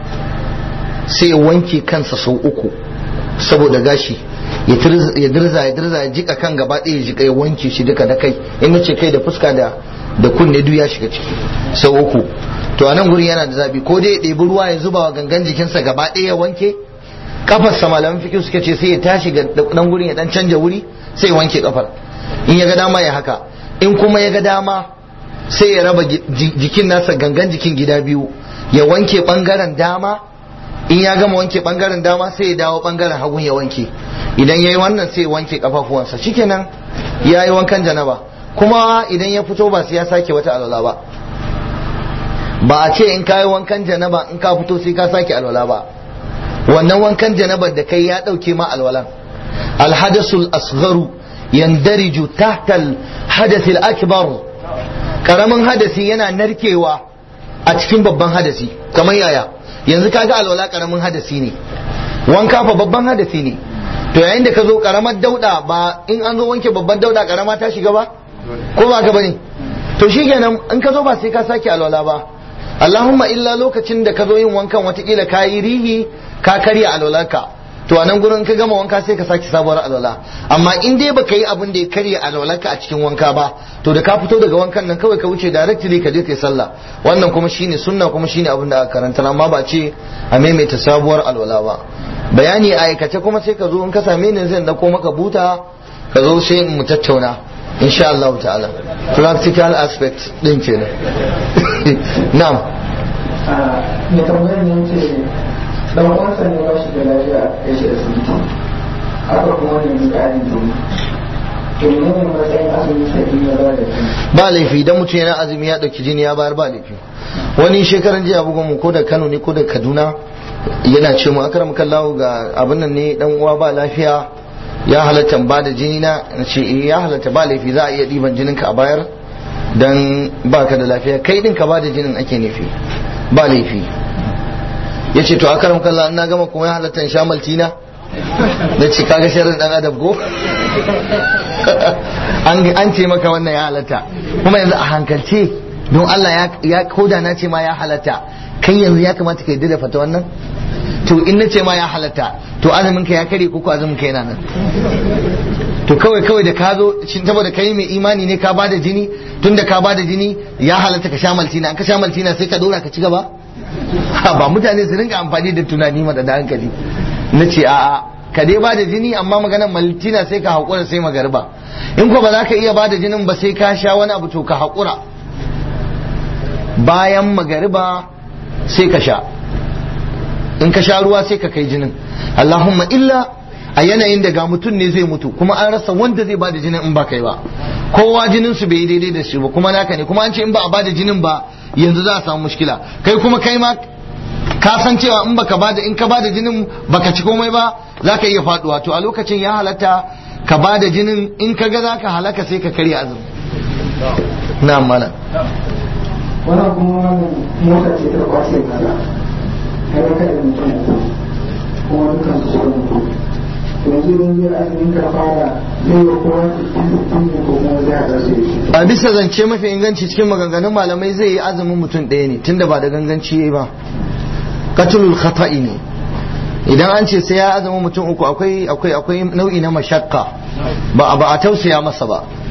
sai ya wanke kansa sau uku saboda gashi ya dirza ya dirza ya jika kan gaba ɗaya ya jika ya wanke shi duka da kai in nace kai da fuska da da kunne duk ya shiga ciki sau uku to a nan gurin yana da zabi ko dai ya ɗebi ruwa ya zuba wa gangan jikinsa gaba ɗaya ya wanke kafar sa malaman fiqh suka ce sai ya tashi ga dan gurin ya dan canja wuri sai ya wanke kafar in ya ga dama ya haka in kuma ya ga dama sai ya raba jikin nasa gangan jikin gida biyu ya wanke bangaren dama in ya gama wanke bangaren dama sai ya dawo bangaren hagun ya wanke idan ya yi wannan sai ya wanke kafafuwansa shikenan ya yi wankan janaba kuma idan ya fito ba sai ya sake wata alwala ba ba a ce in ka yi wankan janaba in ka fito sai ka sake alwala ba wannan wankan janabar da kai ya dauke ma alwalan alhadasul asgharu yandariju tahta alhadath akbar karamin hadasi yana narkewa a cikin babban hadasi kamar yaya yanzu kaga alwala karamin hadasi ne wanka fa babban hadasi ne to yayin da ka zo karamar dauda ba in an zo wanke babban dauda karama ta shiga ba ko ba ka bane to shikenan in ka zo ba sai ka sake alwala ba Allahumma illa lokacin da ka zo yin wankan watakila ka yi rihi ka karya alwalarka to a nan gurin ka gama wanka sai ka sake sabuwar alwala amma in dai baka yi abin da ya karya alwalarka a cikin wanka ba to da ka fito daga wankan nan kawai ka wuce directly ka je kai sallah wannan kuma shine sunna kuma shine abin da aka karanta amma ba ce a maimaita sabuwar alwala ba bayani a aikace kuma sai ka zo in ka same ni zan dauko maka buta ka zo sai mu tattauna insha Allah ta'ala practical aspect din kenan na'am me tambayar ne ce dan uwansa ne ba shi da lafiya ya shi asibiti haka kuma ne mu ƙarin jini to ne ne matsayin azumi sai ya ba da jini ba laifi idan mutum yana azumi ya dauki jini ya bayar ba laifi wani shekaran jiya bugun mu ko da Kano ne ko da Kaduna yana ce mu akram kallahu ga abin nan ne dan uwa ba lafiya ya halatta ba da jini na ce eh ya halatta ba laifi za a iya diban jinin ka a bayar dan baka da lafiya kai din ka ba da jinin ake nufi ba laifi yace to akram kallahu na gama kuma ya halatta in sha maltina da ce kaga sharrin dan adab go an ce maka wannan ya halatta kuma yanzu a hankalce don Allah ya koda na ce ma ya halatta kai yanzu ya kamata ka yi da fata wannan to in na ce ma ya halatta to azumin ka ya kare ko azumin ka yana nan to kawai kawai da ka zo shin saboda kai mai imani ne ka bada jini tun da ka bada jini ya halatta ka sha maltina an ka sha maltina sai ka dora ka ci gaba ba mutane su rinka amfani da tunani ma da hankali na ce a'a ka dai bada jini amma maganar maltina sai ka haƙura sai magariba in ko ba za ka iya bada jinin ba sai ka sha wani abu to ka haƙura bayan magariba sai ka sha in ka sha ruwa sai ka kai jinin Allahumma illa a yanayin da ga mutum ne zai mutu kuma an rasa wanda zai bada jinin in ba kai ba kowa jinin su bai daidai da shi ba kuma naka ne kuma an ce in ba a bada jinin ba yanzu za a samu mushkila kai kuma kai ma ka san cewa in baka bada in ka bada jinin baka ci komai ba za ka iya faduwa to a lokacin ya halatta ka bada jinin in ka ga za ka halaka sai ka karya azumi na mana wannan kuma wannan mota ce ta kwace kaza har ka da mutum uku kuma dukkan su suka mutu yanzu idan zai azumin ka fara zai yi kowa sittin sittin ne ko kuma zai haɗa su da shi a bisa zance mafi inganci cikin maganganun malamai zai yi azumin mutum ɗaya ne tunda ba da ganganci yayi ba katulul khata'i ne idan an ce sai ya azumin mutum uku akwai akwai akwai nau'i na mashakka ba ba a tausaya masa ba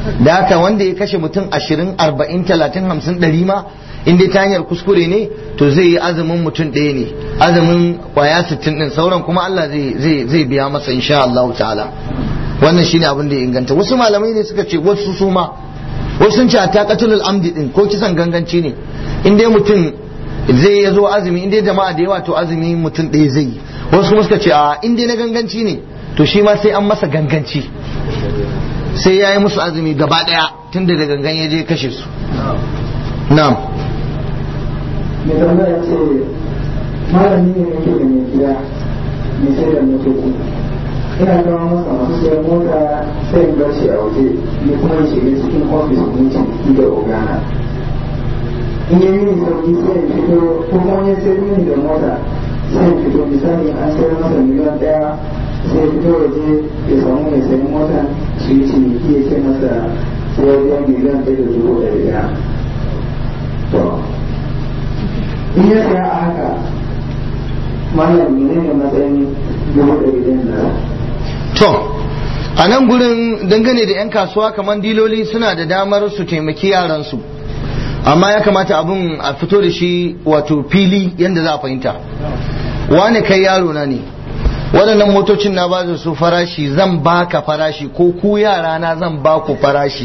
da haka wanda ya kashe mutum ashirin arba'in talatin hamsin ɗari ma in dai ta hanyar kuskure ne to zai yi azumin mutum ɗaya ne azumin kwaya sittin ɗin sauran kuma Allah zai biya masa insha Allah ta'ala wannan shine abin da ya inganta wasu malamai ne suka ce wasu su ma wasu sun ce a taqatul amdi din ko kisan ganganci ne in dai mutum zai ya zo azumi in dai jama'a da yawa to azumi mutum ɗaya zai yi wasu kuma suka ce a in dai na ganganci ne to shi ma sai an masa ganganci sai ya yi musu azumi gaba ɗaya tun da gangan ya je kashe su na'am mai tambaya ce malami ne yake da mai gida mai sai da motoci ina kawo masa masu sayan mota sai in bar shi a waje ni kuma in shiga cikin ofis ne ciki da ogana in yi mini sauki sai in fito ko kuma ya sai mini da mota sai in fito misali an sayar masa miliyan ɗaya sai fito waje ya samu mai sayan mota su yi ciniki ya ce masa sai wajen miliyan ɗaya da dubu ɗari ɗaya to in ya saya a haka malam ne ne matsayin dubu ɗari ɗaya da to a nan gurin dangane da 'yan kasuwa kamar diloli suna da damar su taimaki yaransu amma ya kamata abun a fito da shi wato fili yadda za a fahimta wane kai yaro na ne waɗannan motocin na ba su farashi zan baka farashi ko ku yara na zan ba ku farashi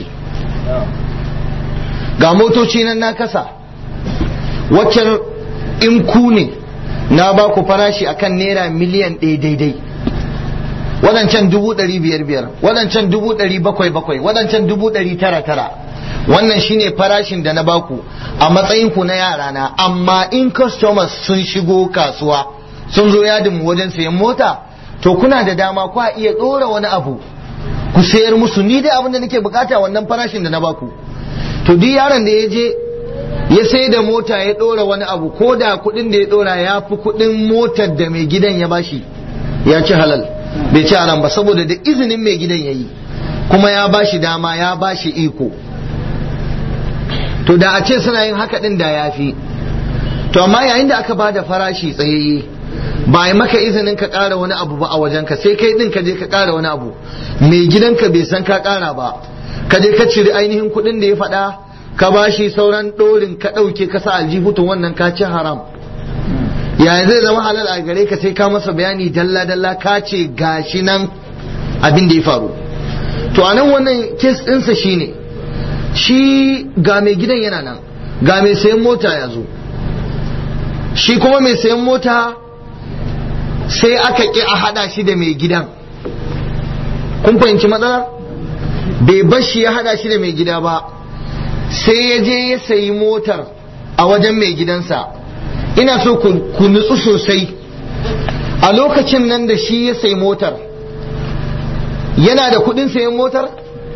ga motoci nan na kasa waccan in ku ne na ba ku farashi akan naira miliyan ɗaya daidai waɗancan dubu ɗari biyar biyar waɗancan dubu ɗari bakwai bakwai waɗancan dubu ɗari tara tara wannan shine farashin da na baku a matsayin ku na yara na amma in customers sun shigo kasuwa sun zo yadin wajen sayan mota to kuna da dama ku iya ɗora wani abu ku sayar musu ni dai abin da nake bukata wannan farashin da na baku to duk yaron da ya je ya sai da mota ya ɗora wani abu ko da kuɗin da ya ɗora ya fi kuɗin motar da mai gidan ya bashi ya ci halal bai ci haram ba saboda da izinin mai gidan ya yi kuma ya bashi dama ya bashi iko to da a ce suna yin haka din da ya fi to amma yayin da aka ba da farashi tsayayye ba yi maka izinin ka ƙara wani abu ba a wajenka sai kai din ka je ka ƙara wani abu mai gidanka bai san ka ƙara ba ka je ka ciri ainihin kuɗin da ya faɗa ka bashi sauran ɗorin ka ɗauke ka sa aljihu to wannan ka ci haram yaya zai zama halal a gare ka sai ka masa bayani dalla dalla ka ce gashi nan abin da ya faru to a nan wannan kes ɗinsa shine shi ga mai gidan yana nan ga mai sayan mota ya zo shi kuma mai sayan mota sai aka ƙi a haɗa shi da mai gidan kun fahimci matsalar bai bar shi ya haɗa shi da mai gida ba sai ya je ya sayi motar a wajen mai gidansa ina so ku nutsu sosai a lokacin nan da shi ya sayi motar yana da kuɗin sayan motar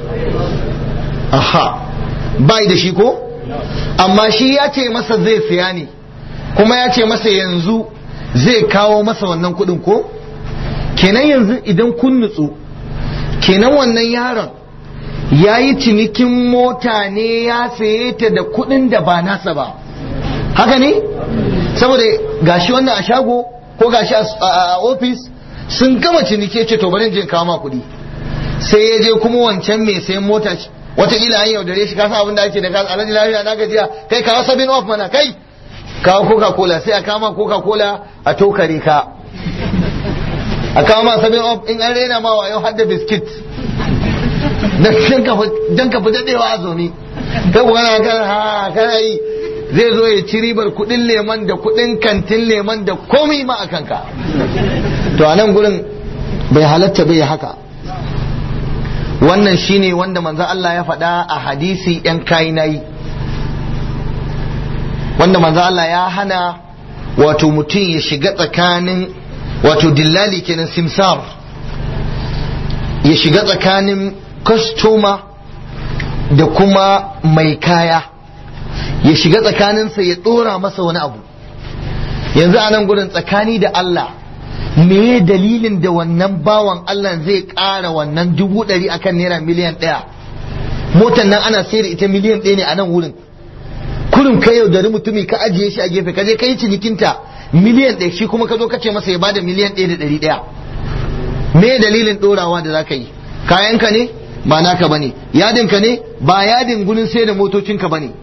aha bai da shi ko amma shi ya ce masa zai siya ne kuma ya ce masa yanzu zai kawo masa wannan kudin ko kenan yanzu idan kun nutsu kenan wannan yaron ya yi cinikin mota ne ya saye ta da kudin da ba nasa ba haka ne saboda gashi wannan a shago ko gashi a ofis sun gama cinike ce to bari je kawo ma kudi sai ya je kuma wancan mai sayan mota wataƙila an yaudare shi kasa abin da ake da kasa alhaji lafiya na gajiya kai kawo sabin off mana kai kawo coca cola sai a kama coca cola a tokare ka a kawo ma sabin off in an rena ma wayo har da biskit dan ka fi daɗewa a zomi kai ku kana kan ha kana yi zai zo ya ci ribar kuɗin leman da kuɗin kantin leman da komai ma a kanka to a nan gurin bai halatta bai haka wannan shine wanda manzo Allah ya faɗa a hadisi yan kainayi wanda manzo Allah ya hana wato mutum ya shiga tsakanin wato dillali kenan simsar ya shiga tsakanin kastoma da kuma mai kaya ya shiga tsakaninsa ya ɗora masa wani abu yanzu a nan gurin tsakani da Allah me dalilin da wannan bawan Allah zai ƙara wannan dubu ɗari akan naira miliyan ɗaya motar nan ana sayar ita miliyan ɗaya ne a nan wurin kurin ka yaudari mutumi ka ajiye shi a gefe ka je ka yi cinikinta miliyan ɗaya shi kuma ka zo ka ce masa ya bada miliyan ɗaya da ɗari ɗaya me dalilin ɗorawa da za ka yi kayanka ne ba naka bane yadin ka ne ba yadin gurin sai da motocin ka bane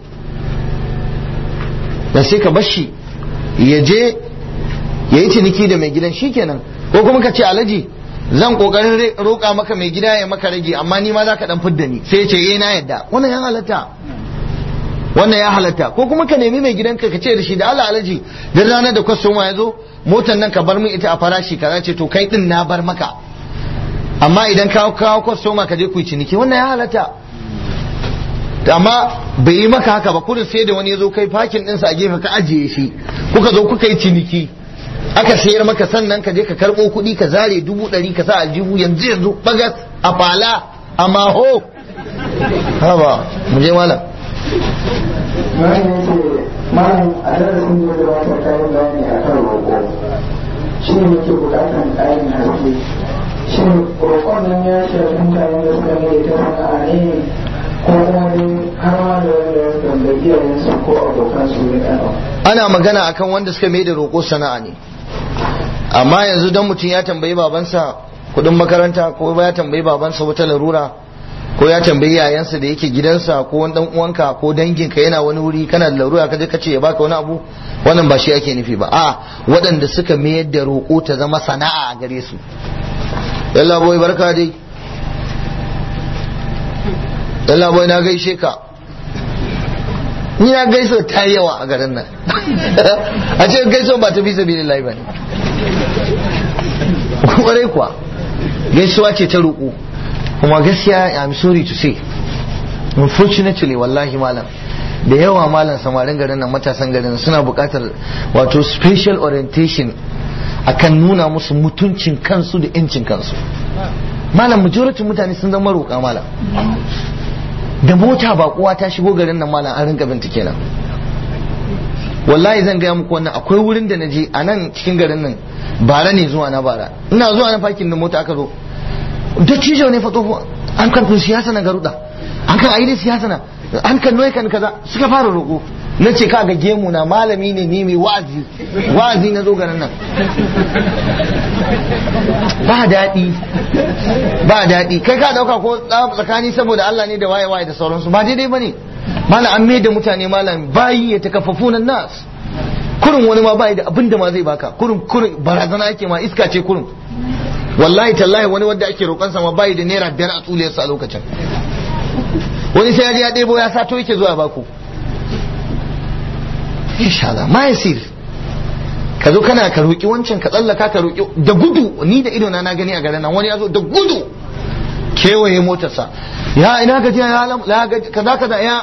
da sai ka bashi ya je ya yi ciniki da mai gidan shikenan ko kuma ka ce alaji zan kokarin roƙa maka mai gida ya maka rage amma ni ma za ka dan fidda ni sai ya ce eh na yadda wannan ya halatta wannan ya halatta ko kuma ka nemi mai gidanka ka ce da shi da Allah alaji da ranar da kwastoma ya zo motar nan ka bar min ita a farashi kaza ce to kai din na bar maka amma idan ka kawo kwastoma ka je ku yi ciniki wannan ya halatta amma bai yi maka haka ba kudin sai da wani ya zo kai fakin ɗinsa a gefe ka ajiye shi kuka zo kuka yi ciniki aka sayar maka sannan ka je ka karɓo kuɗi ka zare dubu ɗari ka sa aljihu yanzu yanzu bagas a fala a maho haba mu je malam Malam ya ce, Malam a darasin da ya wata kayan bayani a kan roƙo. Shi ne muke buƙatar ƙarin haske. Shi roƙon nan ya shafi mutanen da suka mai ta sana'a ne ko kuma dai har ma da wanda ya tambayi iyayensu ko abokansu ne ɗan ana magana akan wanda suka mai da roƙo sana'a ne amma yanzu don mutum ya tambayi babansa kuɗin makaranta ko ya tambayi babansa wata larura ko ya tambayi yayansa da yake gidansa ko wani dan uwanka ko danginka yana wani wuri kana da larura kaje ka ce ya baka wani abu wannan ba shi ake nufi ba a waɗanda suka mayar da roƙo ta zama sana'a a gare su yalla boy barka dai yalla boy na gaishe ka ni na gaiso ta yi yawa a garin nan a ce gaiso ba ta fi sabi lillahi ba ne kwarai kuwa gaisuwa ce ta roƙo kuma gaskiya I'm sorry to say unfortunately wallahi malam da yawa malam samarin garin nan matasan garin suna buƙatar wato special orientation akan nuna musu mutuncin kansu da 'yancin kansu malam majority mutane sun zama roƙa malam da mota ba kuwa ta shigo garin nan malam an rinka bincike nan wallahi zan gaya muku wannan akwai wurin da na je a nan cikin garin nan bara ne zuwa na bara ina zuwa na fakin da mota aka zo dattijo ne fa tsoho an kan kun siyasa na garuda an kan aini siyasa na an kan noye kan kaza suka fara roƙo na ce ka ga gemu na malami ne ni mai wa'azi wa'azi na zo garin nan ba daɗi ba daɗi kai ka dauka ko tsakani saboda Allah ne da waye waye da sauransu ba daidai bane malam an mai da mutane malam bayi ya takaffafunan nas kurin wani ma bayi da abin da ma zai baka kurin kurin barazana ake ma iska ce kurin wallahi tallahi wani wanda ake roƙon sa ma bayi da naira biyar a tsuliyarsa a lokacin wani sai ya je ya ɗebo ya sato yake zuwa baku insha Allah ma yasir ka zo kana ka roƙi wancan ka tsallaka ka roƙi da gudu ni da idona na gani a garin nan wani ya zo da gudu kewaye motarsa ya ina gajiya ya alam la gaji kaza kaza ya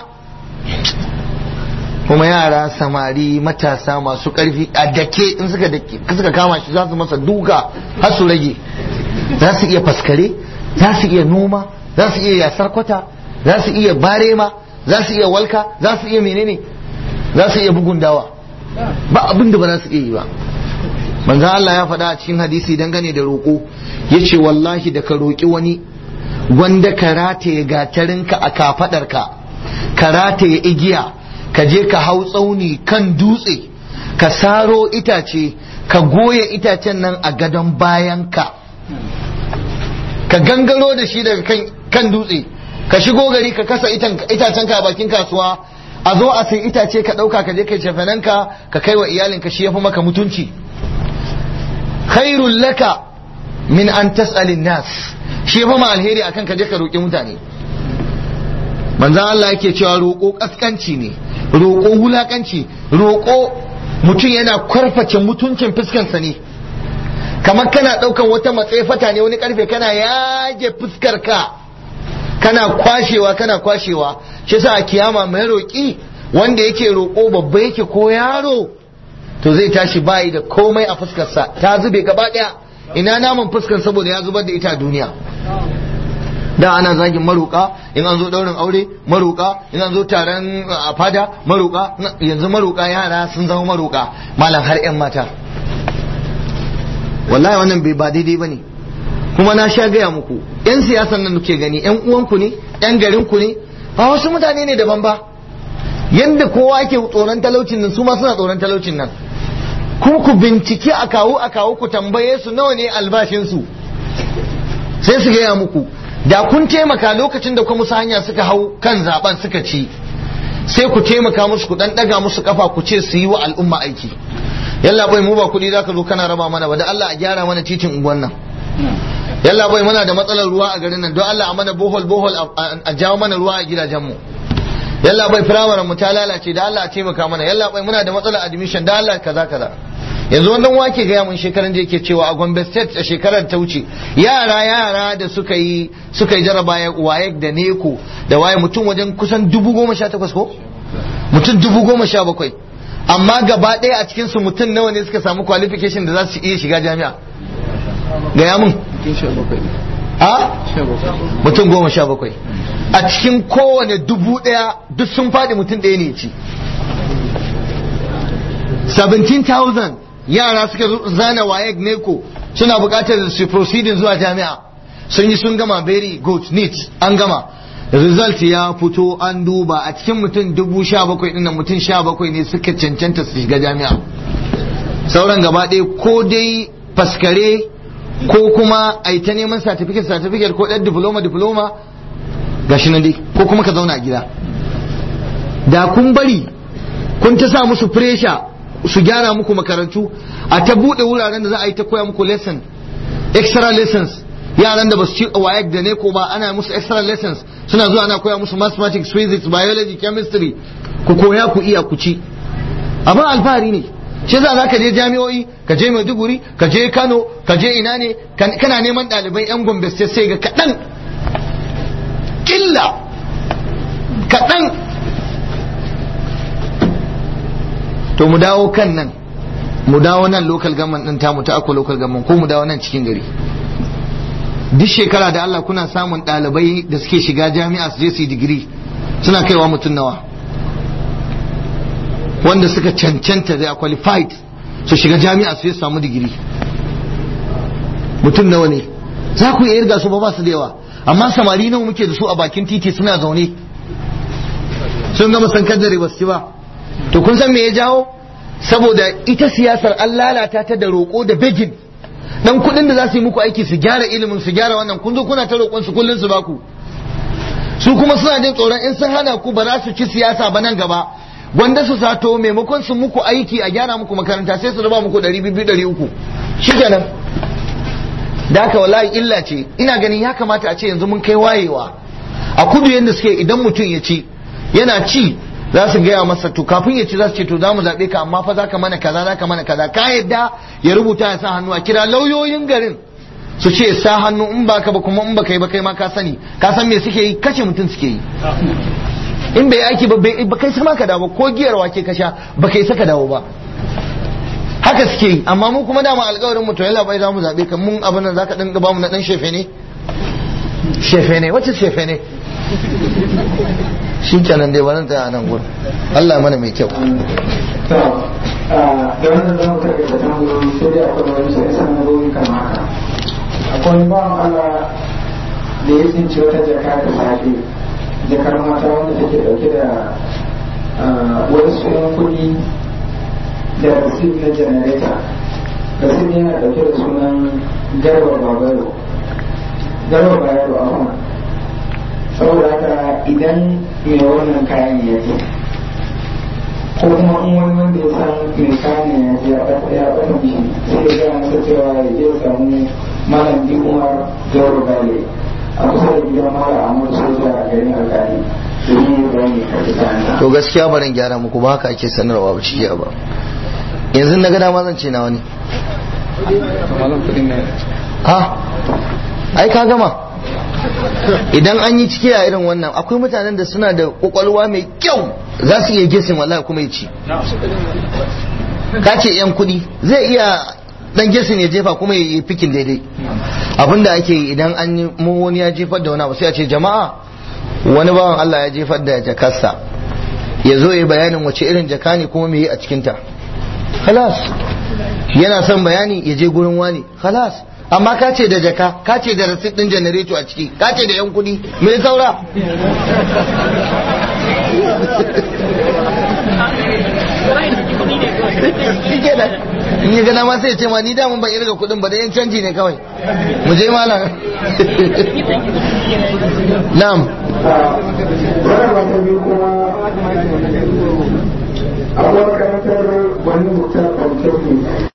kuma yara samari matasa masu karfi a dake in suka dake suka kama shi za su masa duka har su rage za su iya faskare za su iya noma za su iya yasar kwata za su iya barema za su iya walka za su iya menene za su iya bugun dawa ba abin da ba za su iya yi ba manzo Allah ya faɗa a cikin hadisi dangane da roƙo yace wallahi da ka roƙi wani wanda ka rataye gatarinka a kafadarka ka rataye igiya ka je ka hau tsauni kan dutse ka saro itace ka goya itacen nan a gadon bayanka ka gangaro da shi daga kan dutse ka shigo gari ka kasa itacen ka a bakin kasuwa a zo a sai itace ka ɗauka ka je kai cefanenka ka kai wa iyalinka shi ya fi maka mutunci khairul laka min an tas'alin nas shi ya fi ma alheri akan ka je ka roƙi mutane manzan Allah yake cewa roƙo ƙasƙanci ne roƙo wulaƙanci roƙo mutum yana kwarface mutuncin fuskansa ne kamar kana ɗaukan wata matsefata ne wani ƙarfe kana yage fuskar ka kana kwashewa kana kwashewa shi sa a kiyama mai roƙi wanda yake roƙo babba yake ko yaro to zai tashi bayi da komai a fuskarsa ta zube gaba ɗaya ina naman fuskar saboda ya zubar da ita a duniya da ana zagin maruka in an zo daurin aure maruka in an zo taron a fada maruka yanzu maruka yara sun zama maruka malam har yan mata wallahi wannan bai ba daidai bane kuma na sha gaya muku yan siyasan nan ke gani yan uwanku ne yan garin ku ne ba wasu mutane ne daban ba yanda kowa ke tsoron talaucin nan su ma suna tsoron talaucin nan kuma ku bincike a kawo a kawo ku tambaye su nawa ne albashin su sai su gaya muku da kun taimaka lokacin da kuma musu hanya suka hau kan zaben suka ci sai ku taimaka musu ku dan daga musu kafa ku ce su yi wa al'umma aiki yalla bai mu ba kuɗi zaka zo kana raba mana ba da Allah a gyara mana titin unguwan nan yalla bai muna da matsalar ruwa a garin nan don Allah a mana bohol bohol a jawo mana ruwa a gidajen mu yalla bai firamaren mu ta lalace da Allah a taimaka mana yalla bai muna da matsalar admission da Allah kaza kaza yanzu wannan wake gaya mun shekaran da yake cewa a Gombe State a shekarar ta wuce yara yara da suka yi suka yi jaraba waye da neko da waye mutum wajen kusan dubu goma sha takwas ko mutum dubu goma sha bakwai amma gaba ɗaya a cikin su mutum nawa ne suka samu qualification da za su iya shiga jami'a gaya mun a mutum goma sha bakwai a cikin kowane dubu ɗaya duk sun faɗi mutum ɗaya ne ci 17,000 yara suka zana wayek neko suna bukatar su proceeding zuwa jami'a sun yi sun gama very good neat an gama result ya fito an duba a cikin mutum dubu sha bakwai ɗin mutum sha bakwai ne suka cancanta su shiga jami'a sauran gaba ɗaya ko dai faskare ko kuma a ta neman certificate certificate ko ɗan diploma diploma gashi nan dai ko kuma ka zauna a gida da kun bari kun ta sa musu pressure su gyara muku makarantu a ta buɗe wuraren da za a yi ta koya muku lesson extra lessons yaran da ba su ci wayek da ne ko ba ana musu extra lessons suna zuwa ana koya musu mathematics physics biology chemistry ku koya ku iya ku ci abin alfahari ne shi za ka je jami'o'i ka je maiduguri ka je kano ka je ina ne kana neman ɗalibai yan gombe sai ga kaɗan killa kaɗan to mu dawo kan nan mu dawo nan local government din tamu ta akwa local government ko mu dawo nan cikin gari duk shekara da Allah kuna samun ɗalibai da suke shiga jami'a su je su yi digiri suna kaiwa mutum nawa wanda suka cancanta da qualified su shiga jami'a su je su samu digiri mutum nawa ne za ku iya irga su ba ba su da yawa amma samari nawa muke da su a bakin titi suna zaune sun gama sankar da ba su ci ba to kun san me ya jawo saboda ita siyasar an lalata ta da roƙo da begin dan kuɗin da za su yi muku aiki su gyara ilimin su gyara wannan kun zo kuna ta roƙon su kullun su baku su kuma suna jin tsoron in sun hana ku ba za su ci siyasa ba nan gaba wanda su sato maimakon su muku aiki a gyara muku makaranta sai su raba muku ɗari biyu ɗari uku shikenan da haka wallahi illa ce ina ganin ya kamata a ce yanzu mun kai wayewa a kudu yadda suke idan mutum ya ci yana ci za su gaya masa to kafin ya ci za su ce to za mu zaɓe ka amma fa za ka mana kaza za ka mana kaza ka yadda ya rubuta ya sa hannu a kira lauyoyin garin su ce sa hannu in ba ka ba kuma in ba kai ba kai ma ka sani ka san me suke yi kashe mutum suke yi in bai aiki ba ba kai sama ka dawo ko giyar wake ka sha ba kai saka dawo ba haka suke yi amma mu kuma dama alƙawarin mu to yalla bai za mu zaɓe ka mun abin nan zaka dinga ba mu na dan shefe ne shefe ne wacce shefe ne shi kenan dai wani tsaya nan gurin Allah mana mai kyau da wannan zan karɓi da tambayoyi sai dai akwai wani sai sanarwoyi kamar haka akwai wani bawan Allah da ya tsinci wata jaka da safe jakar mata wanda take dauke da wasu yan kuɗi da rasid na janareta rasid yana dauke da sunan garba babaro garba bayaro a kuma saboda haka idan mai wannan kayan ya je ko kuma in wani wanda ya san mai kayan ya je ya ɓata mishi sai ya gaya masa cewa ya je samu malam bi umar jauro gale a kusa da gidan malam amur soja a garin alkali domin ya bayani karfi kayan to gaskiya barin gyara muku ba haka ake sanarwa ba cikiya ba yanzu na ga dama zan ce na wani ha ai ka gama idan an yi ciki a irin wannan akwai mutanen da suna da kwakwalwa mai kyau za su iya gesin wallahi kuma ya ci ka ce yan kudi zai iya dan gesin ya jefa kuma ya yi fikin daidai abinda ake yi idan an yi mu wani ya jefar da wani abu sai a ce jama'a wani bawan Allah ya jefar da jakarsa ya zo ya bayanin wace irin jaka ne kuma me yi a cikinta halas yana son bayani ya je gurin wani halas amma ka ce da jaka ka ce da rasit din janareto a ciki ka ce da yan kudi me saura in ya gana ma sai ya ce ma ni da mun ban irga kuɗin ba da yan canji ne kawai mu je malam na'am wannan ba ta biyu kuma abuwa karantar wani mutum a